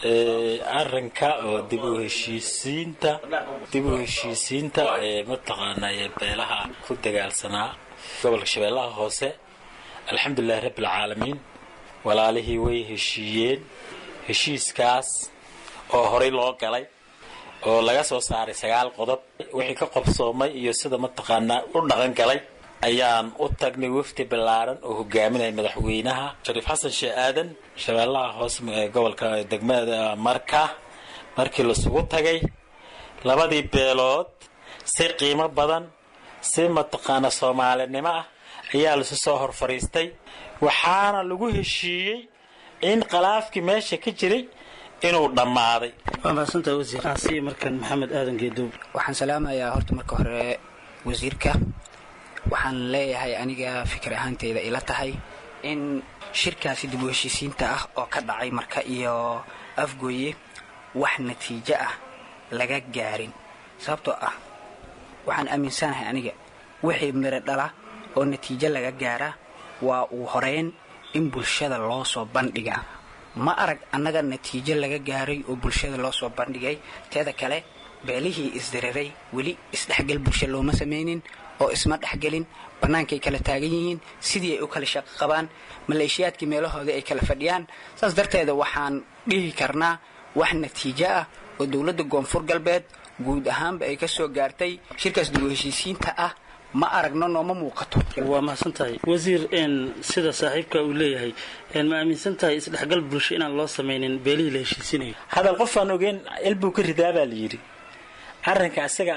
arrinka oo dib u heshiisiinta dib u heshiisiinta ee mataqaana ee beelaha ku dagaalsanaa gobolka shabeellaha hoose alxamdulilahi rabbilcaalamiin walaalihii way heshiiyeen heshiiskaas oo horey loo galay oo laga soo saaray sagaal qodob wixii ka qobsoomay iyo sida mataqaanaa u dhaqan galay ayaan u tagnay wafdi ballaaran oo hogaaminaya madaxweynaha shariif xasan sheeh aadan shabeellaha hoose gobolka degmada marka markii lasugu tagay labadii beelood si qiimo badan si mataqaana soomaalinimo ah ayaa lasu soo hor fadhiistay waxaana lagu heshiiyey in khilaafkii meesha ka jiray inuu dhammaaday waa mahadsantaha wasiir aasiya markan maxamed aadan geedow waxaan salaamayaa horta marka hore wasiirka waxaan leeyahay aniga fikir ahaanteyda ila tahay in shirkaasi dib u heshiisiinta ah oo ka dhacay marka iyo afgooye wax natiijo ah laga gaarin sababtoo ah waxaan aaminsanahay aniga wixii miro dhala oo natiijo laga gaara waa uu horeyn in bulshada loo soo bandhiga ma arag annaga natiijo laga gaaray oo bulshada loo soo bandhigay teeda kale beelihii isdiriray weli isdhexgal bulsho looma samaynin oo isma dhexgelin bannaankay kala taagan yihiin sidii ay u kala shaqo qabaan maleeshiyaadkii meelahooda ay kala fadhiyaan saas darteeda waxaan dhihi karnaa wax natiijo ah oo dowladda koonfur galbeed guud ahaanba ay ka soo gaartay shirkaas dib u heshiisiinta ah ma aragno nooma muuqato waa mahadsan tahay wasiir sida saaxiibka uu leeyahay ma aaminsan tahay isdhexgal bulsho inaan loo samaynin beelihii la heshiisinayo hadal qofaan ogeyn ilbuu ka ridaa baa la yidhi arrinka isaga ahaa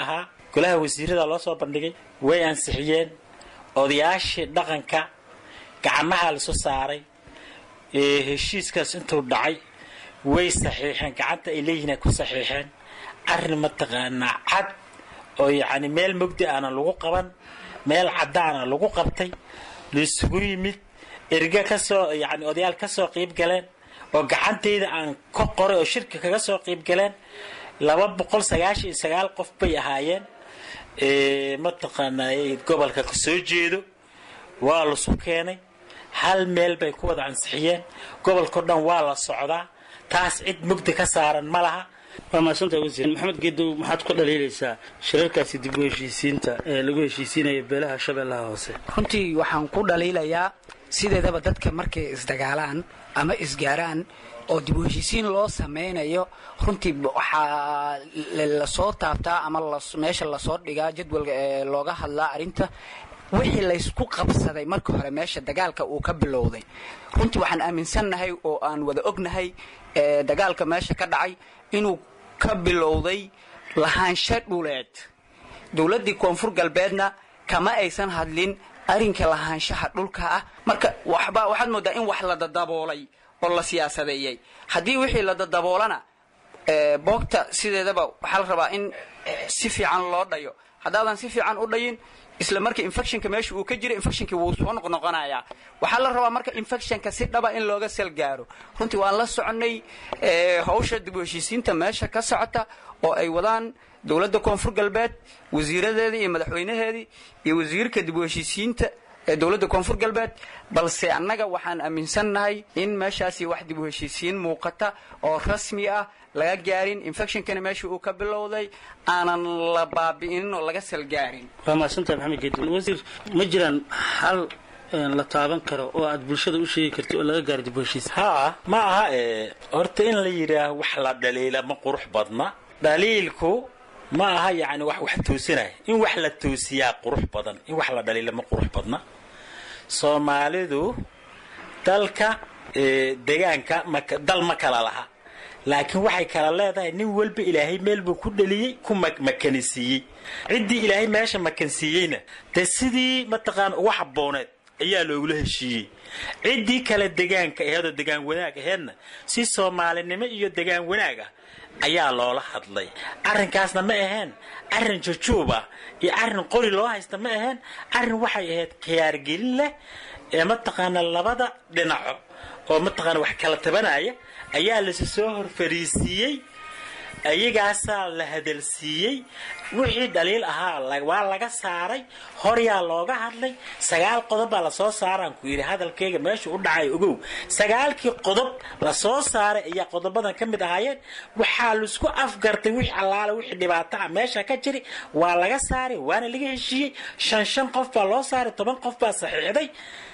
golaha wasiirada loo soo bandhigay way ansixiyeen odayaashii dhaqanka gacmaha lasu saaray ee heshiiskaas intuu dhacay way saxiixeen gacanta ay leeyihiin ay ku saxiixeen arrin mataqaanaa cad oo yacni meel mugdi aana lagu qaban meel caddaana lagu qabtay laisugu yimid erga ka soo yacni odayaal ka soo qiib galeen oo gacantayda aan ka qoray oo shirka kaga soo qiib galeen laba boqol sagaashan iyo sagaal qof bay ahaayeen mataqaanaa gobolka ka soo jeedo waa lasu keenay hal meel bay ku wada ansixiyeen gobolkao dhan waa la socdaa taas cid mugdi ka saaran ma laha waa mahadsantahay wasiir maxamed geedow maxaad ku dhaliilaysaa shirarkaasi dib u heshiisiinta ee lagu heshiisiinaya beelaha shabeellaha hoose runtii waxaan ku dhaliilayaa sideedaba dadka markay isdagaalaan ama isgaaraan oo dib u heshiisiin loo samaynayo runtii waxaa lasoo taabtaa ama meesha lasoo dhigaa jadwalka ee looga hadlaa arrinta wixii laysku qabsaday marka hore meesha dagaalka uu ka bilowday runtii waxaan aaminsannahay oo aan wada ognahay dagaalka meesha ka dhacay inuu ka bilowday lahaansho dhuleed dowladdii koonfur galbeedna kama aysan hadlin arrinka lahaanshaha dhulka ah marka waxba waxaad moodaa in wax la dadaboolay oo la siyaasadeeyey haddii wixii la dadaboolana boogta sideedaba waxaa la rabaa in si fiican loo dhayo haddaadan si fiican u dhayin isla marka infectionka meesha uu ka jira infectionkii wuu soo noqnoqonayaa waxaa la rabaa marka infectionka si dhaba in looga sal gaaro runtii waan la soconnay hawsha dib u heshiisiinta meesha ka socota oo ay wadaan dowladda koonfur galbeed wasiiradeedii iyo madaxweynaheedii iyo wasiirka dib u heshiisiinta ee dowladda koonfur galbeed balse annaga waxaan aaminsannahay in meeshaasi wax dib u heshiisiin muuqata oo rasmi ah laga gaarin infectionkana meesha uu ka bilowday aanan la baabi'inin oo laga salgaarin waa mahadsantahay maxamed geedow wasiir ma jiraan hal la taaban karo oo aad bulshada u sheegi karti oo laga gaaro dib u heshiis haa ma aha ee horta in la yidhaaho wax la dhaliila ma qurux badna dhaliilku ma aha yacni wax wax toosinaya in wax la toosiyaa qurux badan in wax la dhaliila ma qurux badna soomaalidu dalka degaanka dal ma kala laha laakiin waxay kala leedahay nin walba ilaahay meel buu ku dhaliyey ku makanisiiyey ciddii ilaahay meesha makansiiyeyna dee sidii mataqaana ugu habbooneed ayaa loogula heshiiyey ciddii kale degaanka aheedoo degaan wanaag aheedna si soomaalinimo iyo degaan wanaag ah ayaa loola hadlay arrinkaasna ma aheen arrin jujuub ah iyo arrin qori loo haysta ma aheen arrin waxay ahayd khiyaargelin leh ee mataqaana labada dhinaco oo mataqaana wax kala tabanaya ayaa lasi soo hor fariisiiyey ayagaasaa la hadalsiiyey wixii dhaliil ahaa waa laga saaray horyaa looga hadlay sagaal qodob baa lasoo saaraan ku yidhi hadalkayga meesha u dhacay ogow sagaalkii qodob lasoo saaray ayaa qodobadan ka mid ahaayeen waxaa laisku afgartay wixii allaale wixii dhibaato ah meesha ka jiri waa laga saaray waana laga heshiiyey shan shan qof baa loo saaray toban qof baa saxiixday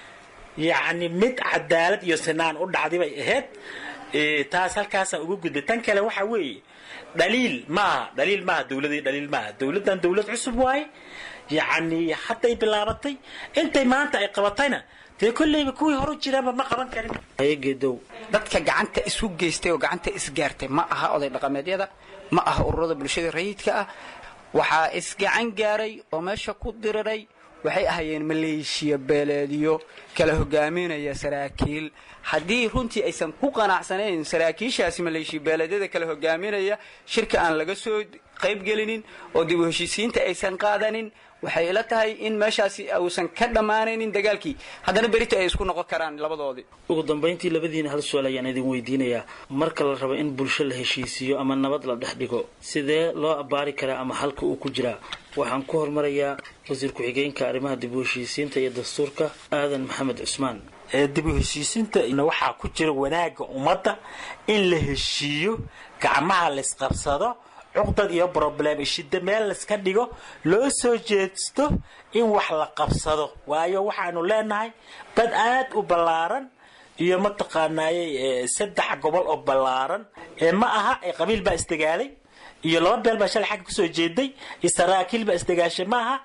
yacni mid cadaalad iyo sinaan u dhacday bay ahayd taas halkaasaan uga gudbay tan kale waxa weeye dhaliil maaha dhaliil maaha dowladii dhaliil maaha dowladdan dowlad cusub waaye yacni hadday bilaabatay intay maanta ay qabatayna dee kolleyba kuwii horu jiraanba ma qaban karin geedow dadka gacanta isu geystay oo gacanta isgaartay ma aha oday dhaqameedyada ma aha ururada bulshada rayidka ah waxaa isgacan gaaray oo meesha ku diriray waxay ahaayeen maleeshiya beeleedyo kala hogaaminaya saraakiil haddii runtii aysan ku qanacsanayn saraakiishaasi maleeshiya beeleedyada kala hogaaminaya shirka aan laga soo qaybgelinin oo dib u heshiisiinta aysan qaadanin waxay ila tahay in meeshaasi uusan ka dhammaanaynin dagaalkii haddana berita ay isku noqon karaan labadoodii ugu dambayntii labadiina hal su-aal ayaan idin weydiinayaa marka la rabo in bulsho la heshiisiiyo ama nabad la dhex dhigo sidee loo abbaari karaa ama halka uu ku jiraa waxaan ku hormarayaa wasiir ku-xigeenka arrimaha dib u heshiisiinta iyo dastuurka aadan maxamed cusmaan dib u heshiisiinta waxaa ku jira wanaagga ummadda in la heshiiyo gacmaha laysqabsado cuqdad iyo broblem shida meel layska dhigo loo soo jeesto in wax la qabsado waayo waxaanu leenahay dad aad u ballaaran iyo mataqaanaaye saddex gobol oo ballaaran ma aha qabiil baa isdagaalay iyo laba beel baa shalay xagga kusoo jeeday iyo saraakiil baa isdagaashay ma aha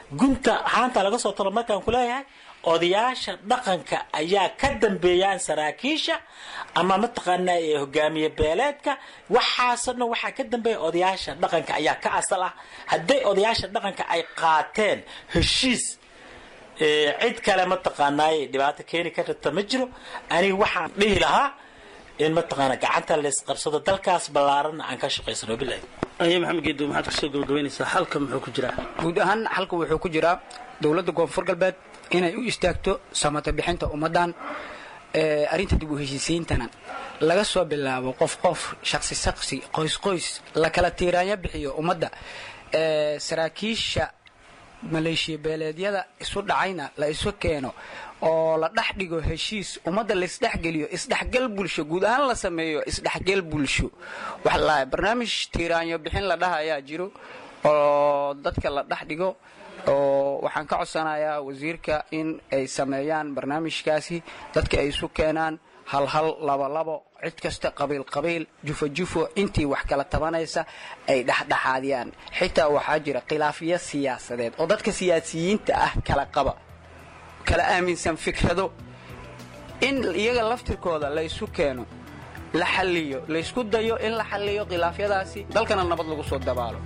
gunta haanta laga soo talo markaan ku leeyahay odayaasha dhaqanka ayaa ka dambeeyaan saraakiisha ama mataqaanaa ee hogaamiye beeleedka waxaasoo dhan waxaa ka dambeeya odayaasha dhaqanka ayaa ka asal ah hadday odayaasha dhaqanka ay qaateen heshiis ee, cid kale mataqaanaaye dhibaato keeni karta ma jiro aniga waxaan dhihi lahaa in mataqaana gacanta laysqabsado dalkaas ballaaranna aan ka shaqaysano bilahi aye maxamed geedo maxaad kasoo gabagabaynaysaa halka muxuu ku jiraa guud ahaan xalka wuxuu ku jiraa dowladda koonfur galbeed inay u istaagto samata bixinta ummaddan ee, arrinta dib u heshiisiintana laga soo bilaabo qof qof shaqsi shaqsi qoys qoys la kala tiiraanya bixiyo ummadda ee, saraakiisha maleeshiya beeleedyada isu dhacayna la isu keeno oo la dhex dhigo heshiis ummadda laisdhexgeliyo isdhexgal bulsho guud ahaan la sameeyo isdhexgal bulsho waxa la barnaamij tiiraanyo bixin la dhaha ayaa jiro oo dadka la dhex dhigo oo waxaan ka codsanayaa wasiirka in ay sameeyaan barnaamijkaasi dadka ay isu keenaan hal hal labo labo cid kasta qabiil qabiil jufo jufo intii wax kala tabanaysa ay dhexdhexaadiyaan xitaa waxaa jira khilaafyo siyaasadeed oo dadka siyaasiyiinta ah kala qaba kala aaminsan fikrado in iyaga laftirkooda la isu keeno la xalliyo laysku dayo in la xalliyo khilaafyadaasi dalkana nabad lagu soo dabaalo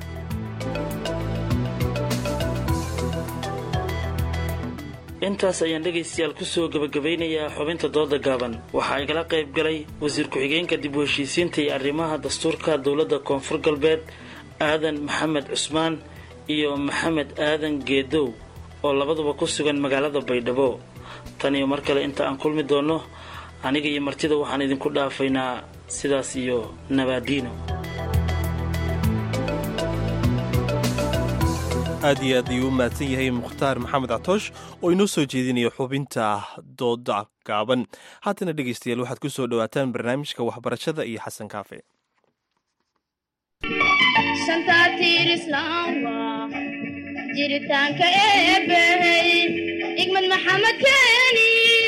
intaas ayaan dhegaystayaal kusoo gabagabaynayaa xubinta dooda gaaban waxaa igala qayb galay wasiir ku-xigeenka dib u heshiisiinta iyo arrimaha dastuurka dowladda koonfur galbeed aadan maxamed cusmaan iyo maxamed aadan geedow oo labaduba ku sugan magaalada baydhabo tan iyo mar kale inta aan kulmi doonno aniga iyo martida waxaan idinku dhaafaynaa sidaas iyo nabaadiino aad iyo aad ayuu u mahadsan yahay mukhtaar maxamed catoosh oo inoo soo jeedinaya xubinta dooda gaaban haatana dhegaystayaal waxaad ku soo dhowaataan barnaamijka waxbarashada iyo xasan kaafe shanta tiir islaamba jiritaanka eebbahey igmad maxamed keeni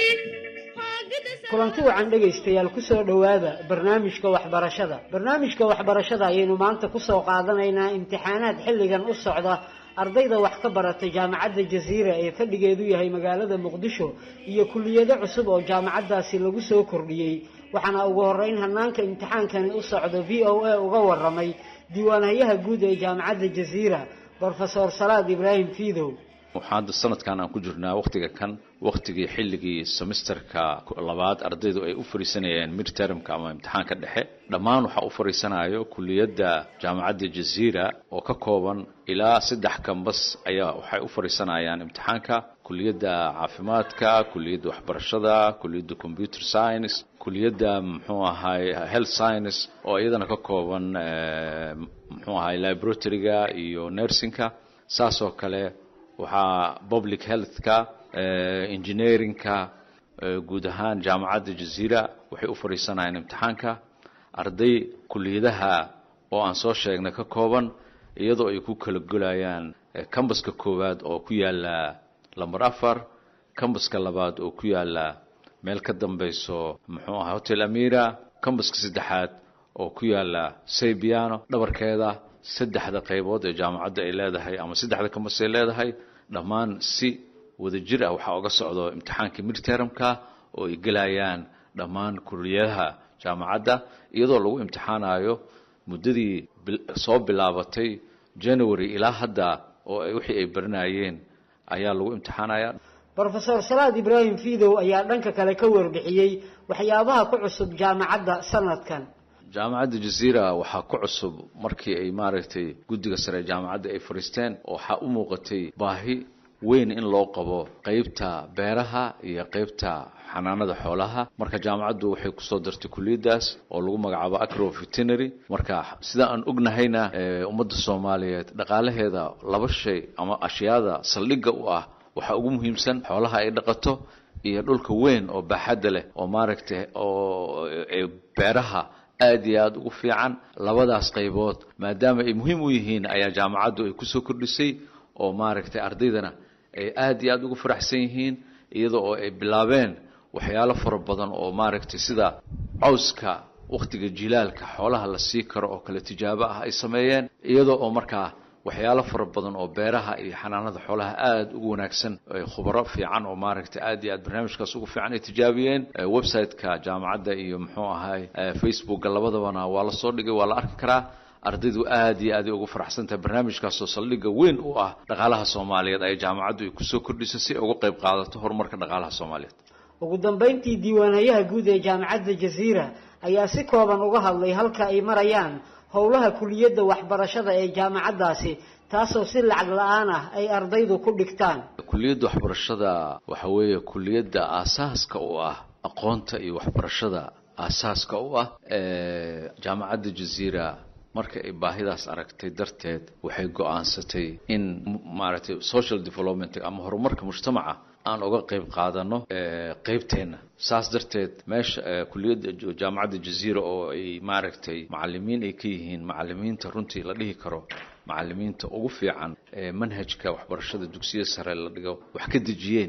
kulanti wacan dhegaystayaal kusoo dhowaada barnaamijka waxbarashada barnaamijka waxbarashada ayaynu maanta kusoo qaadanaynaa imtixaanaad xilligan u socda ardayda wax ka barata jaamacadda jasiira ee fadhigeedu yahay magaalada muqdisho iyo kuliyado cusub oo jaamacaddaasi lagu soo kordhiyey waxaana ugu horeyn hanaanka imtixaankani u socda v o a uga waramay diiwaanhayaha guud ee jaamacadda jasiira brofesor salaad ibraahim fiidow waxaa hadda sanadkan aan ku jirnaa wakhtiga kan wakhtigii xilligii semesterka labaad ardaydu ay u fariisanayeen midtermka ama imtixaanka dhexe dhammaan waxaa u fariisanayo kuliyadda jaamacadda jaziira oo ka kooban ilaa saddex kambas ayaa waxay u fariisanayaan imtixaanka kuliyadda caafimaadka kuliyadda waxbarashada kuliyadda computer science kuliyadda muxuu ahay health science oo iyadana ka kooban muxuu ahay laboratoryga iyo nursingka saas oo kale waxaa public healthka engineeringka guud ahaan jaamacadda jaziira waxay u fadhiisanayaan imtixaanka arday kuliyadaha oo aan soo sheegnay ka kooban iyadoo ay ku kala golayaan cambaska koowaad oo ku yaala lamber afar cambaska labaad oo ku yaala meel ka dambeyso muxuu ahaa hotel amira cambaska saddexaad oo ku yaala saybiano dhabarkeeda saddexda qaybood ee jaamacadda ay leedahay ama saddexda kambas ay leedahay dhammaan si wadajir ah waxaa uga socdo imtixaankii midtermka oo ay gelayaan dhammaan kuliyadaha jaamacadda iyadoo lagu imtixaanayo muddadii soo bilaabatay january ilaa hadda oo wixii ay baranayeen ayaa lagu imtixaanaya brofesor salaad ibraahim fiidow ayaa dhanka kale ka warbixiyey waxyaabaha ku cusub jaamacadda sanadkan jaamacadda jaziira waxaa ku cusub markii ay maaragtay guddiga sare jaamacadda ay fadhiisteen waxaa u muuqatay baahi weyn in loo qabo qeybta beeraha iyo qeybta xanaanada xoolaha marka jaamacaddu waxay kusoo dartay kuliyadaas oo lagu magacaabo acro veterinary marka sida aan ognahayna ummadda soomaaliyeed dhaqaalaheeda laba shay ama ashyaada saldhigga u ah waxaa ugu muhiimsan xoolaha ay dhaqato iyo dhulka weyn oo baaxadda leh oo maaragtay oo beeraha aad iyo aada ugu fiican labadaas qaybood maadaama ay muhiim u yihiin ayaa jaamacaddu ay kusoo kordhisay oo maaragtay ardaydana ay aad iyo aada ugu faraxsan yihiin iyada oo ay bilaabeen waxyaalo fara badan oo maaragtay sida cawska wakhtiga jilaalka xoolaha la sii karo oo kale tijaabo ah ay sameeyeen iyadoo oo markaa waxyaalo fara badan oo beeraha iyo xanaanada xoolaha aada ugu wanaagsan khubaro fiican oo maaragtay aad iyo aad barnaamijkaas ugu fiican ay tijaabiyeen website-ka jaamacadda iyo muxuu ahay facebookga labadabana waa la soo dhigay waa la arki karaa ardaydu aad iyo aad ay ugu faraxsan tahay barnaamijkaasoo saldhigga weyn u ah dhaqaalaha soomaaliyeed ay jaamacaddu ay kusoo kordhiso si ay uga qayb qaadato horumarka dhaqaalaha soomaaliyeed ugu dambayntii diiwaanayaha guud ee jaamacadda jaziira ayaa si kooban uga hadlay halka ay marayaan howlaha kuliyadda waxbarashada ee jaamacaddaasi taasoo si lacag la-aan ah ay ardaydu ku dhigtaan kuliyadda waxbarashada waxa weeye kuliyadda aasaaska u ah aqoonta iyo waxbarashada aasaaska u ah jaamacadda jaziira marka ay baahidaas aragtay darteed waxay go-aansatay in maaragtay social development ama horumarka mujtamaca aan uga qayb qaadano qeybteenna saas darteed meesha kuliyadda jaamacadda jaziira oo ay maaragtay macalimiin ay ka yihiin macalimiinta runtii la dhihi karo macalimiinta ugu fiican ee manhajka waxbarashada dugsiya sare la dhigo wax ka dejiyeen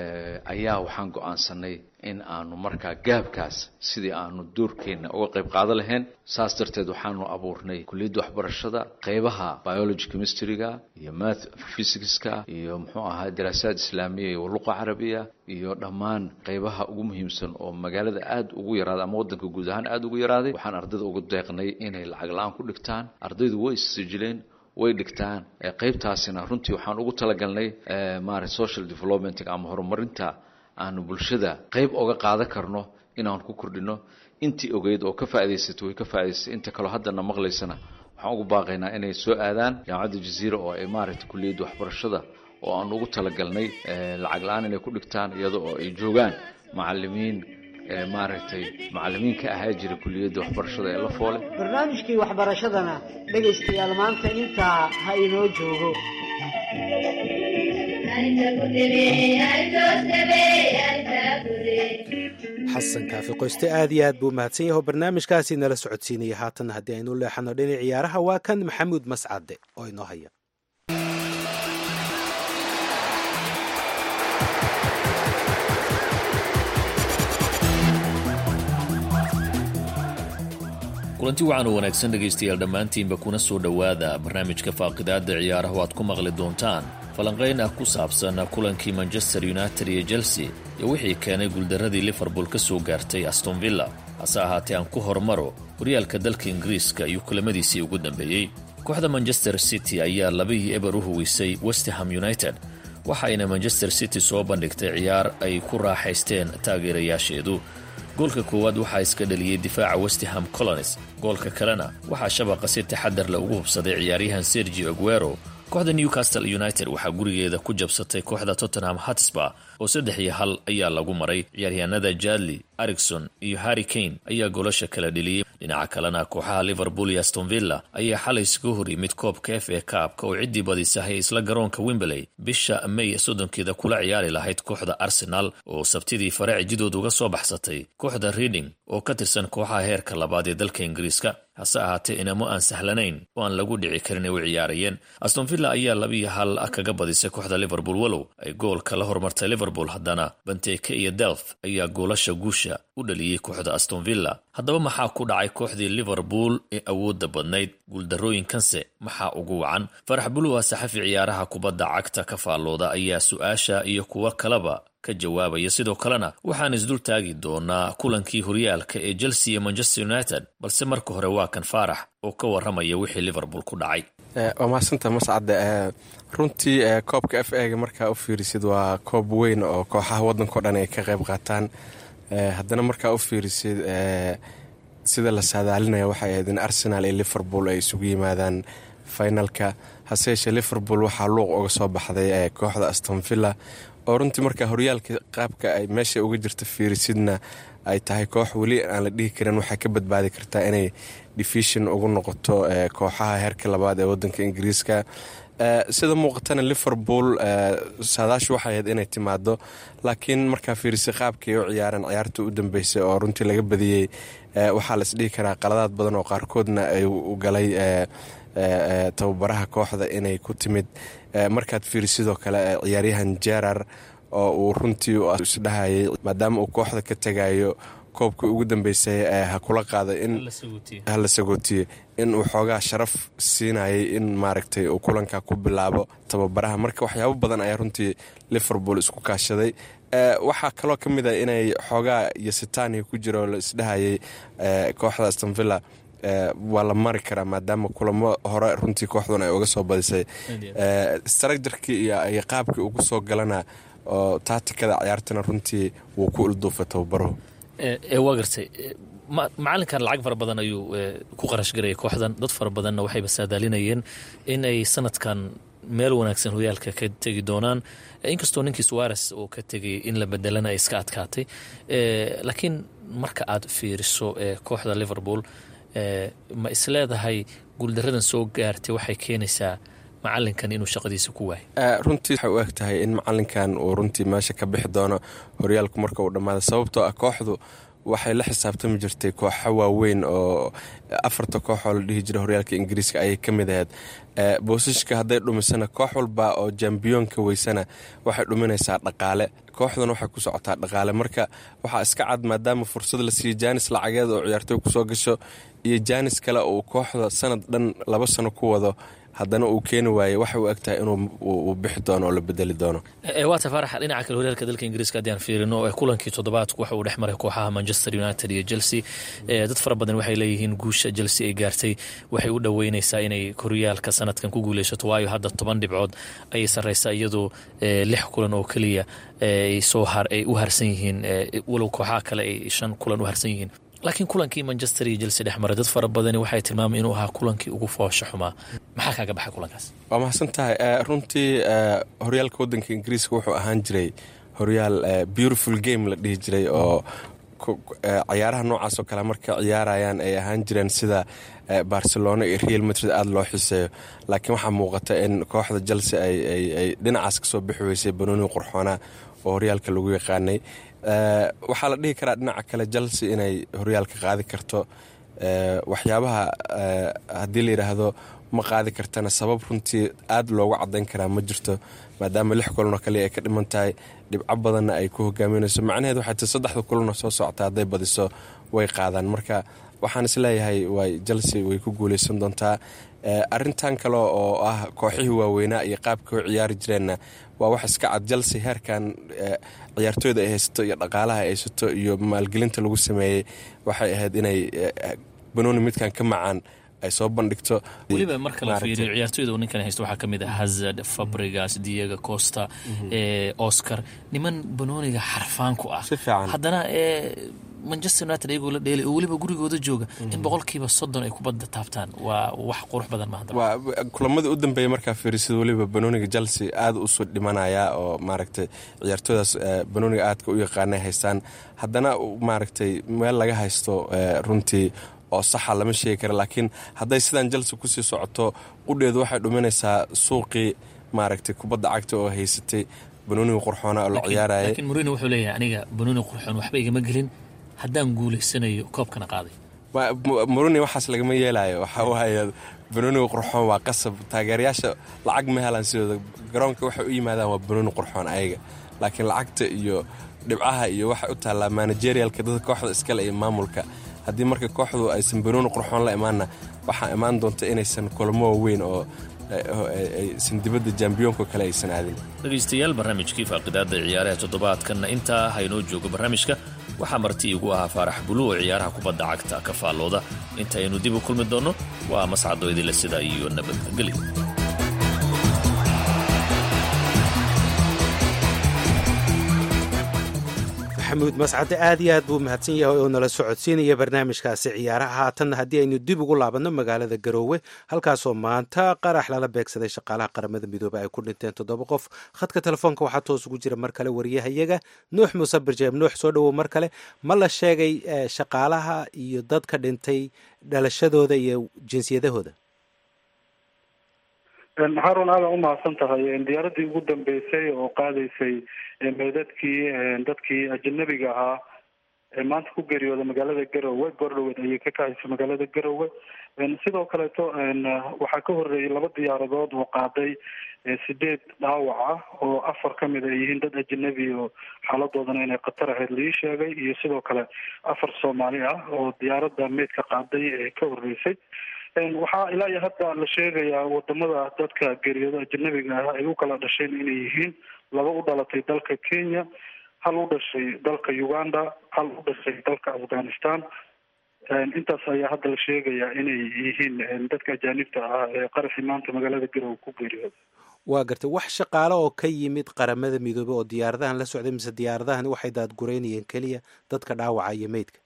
ayaa waxaan go-aansanay in aanu markaa gaabkaas sidii aanu doorkeenna uga qayb qaado lahayn saas darteed waxaanu abuurnay kuliyadda waxbarashada qeybaha biology chemistryga iyo math physicska iyo muxuu ahaa daraasaad islaamiya iyo luqa carabiya iyo dhammaan qeybaha ugu muhiimsan oo magaalada aada ugu yaraaday ama waddanka guud ahaan aada ugu yaraaday waxaan ardayda ugu deeqnay inay lacag la-aan ku dhigtaan ardaydu way issijileen way dhigtaan qeybtaasina runtii waxaan ugu talagalnay maarata social development ama horumarinta aanu bulshada qeyb oga qaadan karno inaan ku kordhino intii ogeyd oo ka faa'idaysatay way ka faa'idaysatay inta kaloo haddana maqlaysana waxaan ugu baaqaynaa inay soo aadaan jaamacadda jaziira oo ay maaragtay kuliyadda waxbarashada oo aan ugu talagalnay lacag la-aan inay ku dhigtaan iyada oo ay joogaan macalimiin maaragtay macalimiin ka ahaa jira kuliyadda waxbarashada ee la foole barnaamijkii waxbarashadana dhegaystayaal maanta intaa ha inoo joogo xasan kaafi qoyste aad iyo aad buu mahadsan yaho barnaamijkaasi nala socodsiinaya haatan haddii aynu leexano dhinac ciyaaraha waa kan maxamuud mascade oo inoo haya kulanti wacan oo wanaagsan dhegaystayaal dhammaantiinba kuna soo dhowaada barnaamijka faaqidaadda ciyaaraha oo aad ku maqli doontaan falanqayn ah ku saabsan kulankii manchester united iyo chelsea iyo wixii keenay guuldarradii liverpool ka soo gaartay aston villa hase ahaatee aan ku hormaro horyaalka dalka ingiriiska iyo kulamadiisii ugu dambeeyey kooxda manchester city ayaa labihii eber u huwisay westham united waxa ayna manchester city soo bandhigtay ciyaar ay ku raaxaysteen taageerayaasheedu goolka koowaad waxaa iska dhaliyey difaaca westham colonis goolka kalena waxaa shabaqa si taxadar le ugu hubsaday ciyaaryahan sergio aguero kooxda newcastle united waxaa gurigeeda ku jabsatay kooxda tottenham hatsba oo saddex iyo hal ayaa lagu maray ciyaaryahanada jadley arigson iyo harry kane ayaa goolasha kala dheliyey dhinaca kalena kooxaha liverpool iyo aston villa ayaa xalay iskaga hor yimid koobka f a kaabka oo ciddii badisahay isla garoonka wimberley bisha may soddonkeeda kula ciyaari lahayd kooxda arsenal oo sabtidii fare cijidood uga soo baxsatay kooxda reading oo ka tirsan kooxaha heerka labaad ee dalka ingiriiska hase ahaatee inamo aan sahlanayn oo aan lagu dhici karin ay u ciyaarayeen aston villa ayaa labiiyo hal kaga badisay kooxda liverpool walow ay goolka la hormartay liverpool haddana banteke iyo delf ayaa goolasha guusha u dhaliyey kooxda aston villa haddaba maxaa ku dhacay kooxdii liverpool ee awoodda badnayd guuldarrooyinkanse maxaa ugu wacan farax buluwa saxafi ciyaaraha kubadda cagta ka faallooda ayaa su-aasha iyo kuwo kaleba ka jawaabaya sidoo kalena waxaan isdul taagi doonaa kulankii horyaalka ee chelsea iyo manchester united balse marka hore waa kan faarax oo ka warramaya wixii liverpool ku dhacay waa mahadsanta mascade runtii koobka f ega markaa u fiirisid waa koob weyn oo kooxaha waddankao dhan ay ka qayb qaataan haddana markaa u fiirisid sida la saadaalinaya waxay ahayd in arsenal iyo liverpool ay isugu yimaadaan finalka hase yeeshee liverpool waxaa luuq uga soo baxday kooxda aston villa oo runtii markaa horyaalka qaabka ay meesha uga jirta fiirisidna ay tahay koox weli aan la dhihi karin waxay ka badbaadi kartaa inay division ugu noqoto kooxaha heerka labaad ee wadanka ingiriiska sida muuqatana liverpool saadaashu waxay ahayd inay timaado laakiin markaa fiirisa qaabkay u ciyaareen ciyaarta u dambeysay oo runtii laga badiyey waxaa la isdhihi karaa qaladaad badan oo qaarkoodna ay u galay tababaraha kooxda inay ku timid markaad fiirisidoo kale ciyaaryahan jerar oo uu runtii isdhahayay maadaama uu kooxda ka tegayo koobkii ugu dambeysay ha kula qaada in hala sagootiye in uu xoogaa sharaf siinayay in maaragtay uu kulanka ku bilaabo tababaraha marka waxyaabo badan ayaa runtii liverpool isku kaashaday waxaa kaloo ka mid a inay xoogaa iyo sitaaniya ku jiro la isdhahayay kooxda astonvilla waa la mari karaa maadaama kulamo hore runtii kooxdun ay uga soo badisay structurkii iyo qaabkii ugu soo galana oo taatikada ciyaartana runtii wuu ku ilduufay tababaruhu waa gartay macalinkan lacag fara badan ayuu ku qarash garayay kooxdan dad fara badanna waxayba saadaalinayeen in ay sanadkan meel wanaagsan horyaalka ka tegi doonaan inkastoo ninkii suares uu ka tegay in la bedelana ay iska adkaatay laakiin marka aad fiiriso kooxda liverpool ma isleedahay guuldaradan soo gaartay waxay keenaysaa macalinkan inuu shaqadiisa ku waayo runtii waxay u eg tahay in macalinkan uu runtii meesha ka bixi doono horyaalku marka uu dhammaado sababtoo ah kooxdu waxay la xisaabtami jirtay kooxo waaweyn oo afarta kooxoo la dhihi jira horyaalka ingiriiska ayay ka mid ahayd boosashka hadday dhumisana koox walba oo jambiyoonka weysana waxay dhuminaysaa dhaqaale kooxduna waxay ku socotaa dhaqaale marka waxaa iska cad maadaama fursad la siiyo jaanis lacageed oo ciyaartooy kusoo gasho iyo jaanis kale uu kooxda sanad dhan laba sano ku wado haddana uu keeni waaye waxay u egtahay inuu bixi doono oo la bedeli doono waata faarax dhinaca kale horyaalka dalka ingiriiska haddii aan fiirino kulankii toddobaadku waxa uu dhex maray kooxaha manchester united iyo chelsea dad fara badan waxay leeyihiin guusha chelsea ay gaartay waxay u dhoweyneysaa inay horyaalka sanadkan ku guuleysato waayo hadda toban dhibcood ayay sarreysaa iyadoo lix kulan oo keliya ay soo ay u harsan yihiin walow kooxaha kale ay shan kulan u harsan yihiin laakiin kulankii manchester iyo jelse dhex maray dad fara badani waxay tilmaamay inuu ahaa kulankii ugu foosha xumaa maxaa kaaga baxay kulankaas waa mahadsan tahay runtii horyaalka wadanka ingiriiska wuxuu ahaan jiray horyaal beautiful game la dhihi jiray oo ciyaaraha noocaas oo kale marka ciyaarayaan ay ahaan jireen sida barcelona iyo real madrid aada loo xiseeyo laakiin waxaa muuqata in kooxda jelse ay dhinacaas kasoo bixi weysay banooni qurxoona oo horyaalka lagu yaqaanay waxaa la dhihi karaa dhinaca kale jelse inay horyaalka qaadi karto waxyaabaha haddii la yidhaahdo ma qaadi kartana sabab runtii aada loogu cadayn karaa ma jirto maadaama lix kulanoo kaliya ay ka dhiman tahay dhibco badanna ay ku hogaaminayso macnaheed waxay tahay saddexda kulanoo soo socota hadday badiso way qaadaan marka waxaan isleeyahay way jelse way ku guuleysan doontaa arintan kale oo ah kooxihii waaweynaa iyo qaabka u ciyaari jireenna waa wax iska cad jelse heerkan ciyaartooyda ay haysato iyo dhaqaalaha ay haysato iyo maalgelinta lagu sameeyey waxay ahayd inay banooni midkan ka macaan ay soo bandhigto weliba marka la fiiriyo ciyaartooyda uu ninkan haysto waxaa ka mid ah hazard fabrigas diego costa oscar niman banooniga xarfaan ku ah haddana manchester united ayagoo la dheelay oo weliba gurigooda jooga in boqolkiiba soddon ay kubadda taabtaan waa wax qurux badan maaha waa kulamadii u dambeeyay markaa fiirisid weliba banooniga chelsea aada usoo dhimanaya oo maaragtay ciyaartooydaas banooniga aadka u yaqaanay haystaan haddana maaragtay meel laga haysto runtii oo saxa lama sheegi kara laakiin hadday sidaan jelse kusii socoto qudheedu waxay dhuminaysaa suuqii maaragtay kubadda cagta oo haysatay banooniga qurxoona oo la ciyaaraya laakiin murino wuxuu leeyahay aniga banooni qurxoon waxba igama gelin haddaan guulaysanayo koobkana qaaday muruni waxaas lagama yeelayo waxaa waaye banooniga qurxoon waa qasab taageerayaasha lacag ma helaan sidooda garoonka waxay u yimaadaan waa banooni qurxoon ayaga laakiin lacagta iyo dhibcaha iyo waxay u taallaa managerialka dadka kooxda iskale iyo maamulka haddii marka kooxdu aysan banooni qurxoon la imaanna waxaa imaan doonta inaysan kulamo waaweyn oo aysan dibadda jambiyoonka kale aysan aadin dhegaystayaal barnaamijkii faaqidaada ciyaaraha toddobaadkanna intaa haynoo joogo barnaamijka waxaa marti igu ahaa faarax bulu oo ciyaaraha kubadda cagta ka faallooda intaynu dib u kulmi doonno waa mascado idinle sida iyo nabadgelyo maxamuud mascade aad iyo aad buu mahadsan yahay oo nala socodsiinaya barnaamijkaasi ciyaaraha haatanna haddii aynu dib ugu laabanno magaalada garoowe halkaasoo maanta qarax lala beegsaday shaqaalaha qaramada midoobey ay ku dhinteen toddoba qof khadka telefoonka waxaa toos ugu jira mar kale wariyahayaga nuux muuse birjeeb nuux soo dhowow mar kale ma la sheegay shaqaalaha iyo dadka dhintay dhalashadooda iyo jinsiyadahooda haarun aada u mahadsan tahay diyaaradii ugu dambeysay oo qaadaysay meydadkii dadkii ajanabiga ahaa maanta ku geeriyooda magaalada garowe goordhoweed ayay ka kacaysa magaalada garowe sidoo kaleeto waxaa ka horeeyay laba diyaaradood oo qaaday sideed dhaawac ah oo afar ka mid ay yihiin dad ajanabi oo xaaladoodana inay khatar ahayd laii sheegay iyo sidoo kale afar soomaali ah oo diyaaradda meydka qaaday ee ka horeysay waxaa ilaa iyo hadda la sheegayaa wadamada dadka geeriyooda ajanabiga ah ay u kala dhasheen inay yihiin laba u dhalatay dalka kenya hal u dhashay dalka uganda hal u dhashay dalka afghanistan intaas ayaa hadda la sheegayaa inay yihiin dadka ajaanibta ah ee qaraxii maanta magaalada garowe ku geeriyooda waa gartay wax shaqaale oo ka yimid qaramada midoobey oo diyaaradahan la socday mise diyaaradahan waxay daadgureynayeen keliya dadka dhaawaca iyo meydka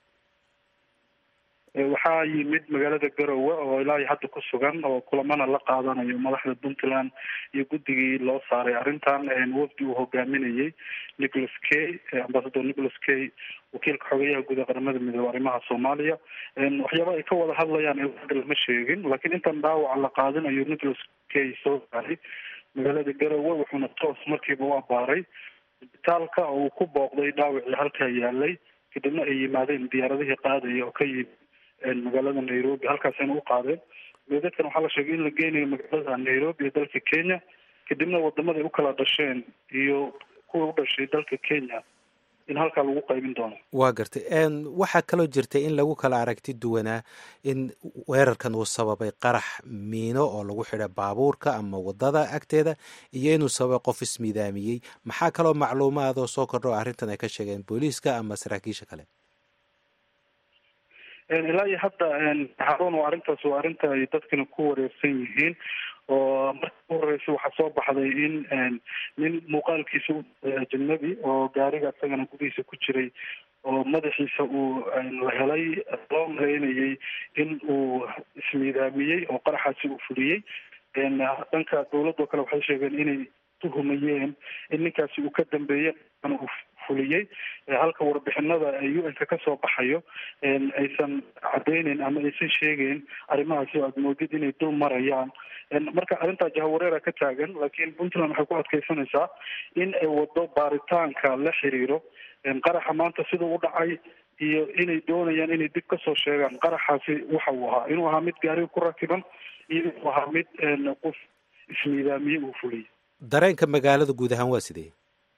waxaa yimid magaalada garowe oo ilaa iyo hadda ku sugan oo kulamana la qaadanayo madaxda puntland iyo guddigii loo saaray arrintan wafdi uu hogaaminayay nicholas kay ambasador nicholas kay wakiilka xogeyaha guud ee qaramada midoobe arrimaha soomaaliya waxyaaba ay ka wada hadlayaan hadda lama sheegin laakiin intan dhaawaca la qaadinayo nicholas kay soo saaray magaalada garowe wuxuuna toos markiiba u abaaray isbitaalka oo uu ku booqday dhaawacii halkaa yaalay kadibna ay yimaadeen diyaaradihii qaadaya oo ka yimid magaalada nairobi halkaasayna u qaadeen meedadkan waxaa la sheegay in la geynayo magaalada nairobi ee dalka kenya kadibna wadamaday u kala dhasheen iyo kuwa u dhashay dalka kenya in halkaa lagu qaybin doono waa gartay waxaa kaloo jirtay in lagu kala aragti duwanaa in weerarkan uu sababay qarax miino oo lagu xidha baabuurka ama wadada agteeda iyo inuu sababay qof ismiidaamiyey maxaa kaloo macluumaadoo soo kordho arrintan ay ka sheegeen booliiska ama saraakiisha kale ilaa iyo hadda haruun waa arrintaas waa arrinta ay dadkana ku wareersan yihiin oo marka u horeysa waxaa soo baxday in nin muuqaalkiisa u ajanabi oo gaariga isagana gudihiisa ku jiray oo madaxiisa uu la helay loo maleynayay in uu ismiidaamiyey oo qaraxaasi uu fuliyey dhanka dawladoo kale waxay sheegeen inay tuhumayeen in ninkaasi uu ka dambeeyey uu fuliyey halka warbixinada u n ka kasoo baxayo aysan cadeyneyn ama aysan sheegeyn arrimahaasi oo aad moodid inay dul marayaan marka arrintaa jahawareera ka taagan laakiin puntland waxay ku adkeysanaysaa in ay wado baaritaanka la xiriiro qaraxa maanta sidau u dhacay iyo inay doonayaan inay dib kasoo sheegaan qaraxaasi waxa uu ahaa inuu ahaa mid gaariga ku rakiban iyo inuu ahaa mid qof ismiidaamiye uu fuliyey dareenka magaalada guud ahaan waa sidee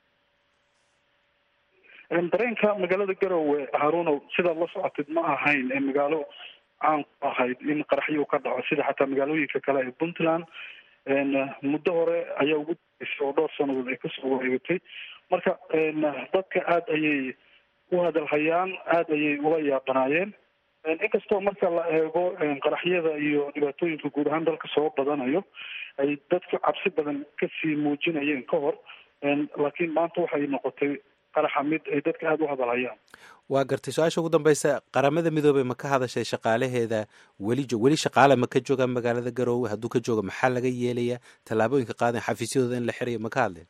dareenka magaalada garowe haruunow sidaad la socotid ma ahayn magaalo caan ku ahayd in qaraxyo ka dhaco sida xataa magaalooyinka kale ee puntland muddo hore ayaa ugu dareysay oo dhowr sanadood ay kasoo wareegatay marka dadka aada ayay u hadalhayaan aada ayay ula yaabanaayeen inkastoo marka la eego qaraxyada iyo dhibaatooyinka guud ahaan dalka soo badanayo ay dadku cabsi badan kasii muujinayeen ka hor laakiin maanta waxay noqotay qaraxa mid ay dadka aada u hadalhayaan waa gartay su-aasha ugu dambeysa qaramada midoobey ma ka hadashay shaqaalaheeda weli weli shaqaale ma ka joogaan magaalada garoowe hadduu ka jooga maxaa laga yeelayaa tallaabooyinka qaadan xafiisyadooda in la xirayo ma ka hadleen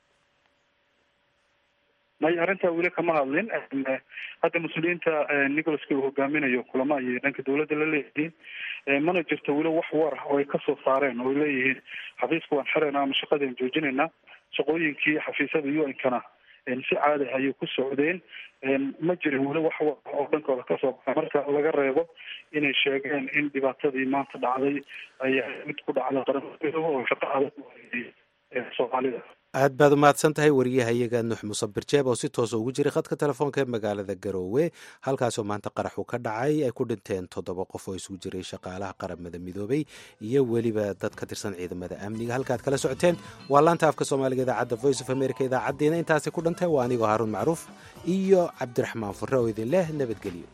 may arrintaa weli kama hadlin hadda mas-uuliyiinta nicholaska uu hogaaminayo kulamo ayay dhanka dawladda la leeyihiin mana jirto weli wax war ah oo ay kasoo saareen oo ay leeyihiin xafiiska waan xirayna ama shaqadaan joojinaynaa shaqooyinkii xafiisyada u n kana si caadi ayay ku socdeen ma jirin weli wax war oo dhankooda kasoo baxa marka laga reebo inay sheegeen in dhibaatadii maanta dhacday ay mid ku dhacda qaramada midoobe oo shaqo adag soomaalida aad baad umahadsan tahay wariyahayaga nuux musabir jeeb oo si toosa ugu jiray khadka telefoonka ee magaalada garoowe halkaasoo maanta qaraxu ka dhacay ay ku dhinteen toddoba qof oo isugu jiray shaqaalaha qaramada midoobey iyo weliba dad ka tirsan ciidamada amniga halkaad kala socoteen waa laanta afka soomaaliga idaacadda voice of america idaacaddiina intaasi ku dhantay waa anigoo haaruun macruuf iyo cabdiraxmaan furre oo idin leh nabadgelyo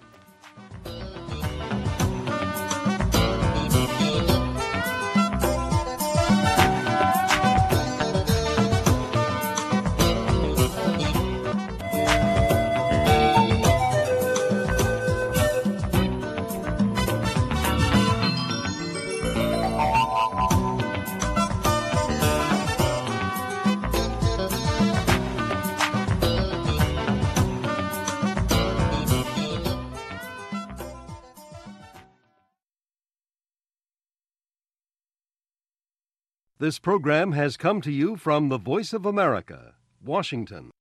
This program has come to you from the Voice of America, Washington.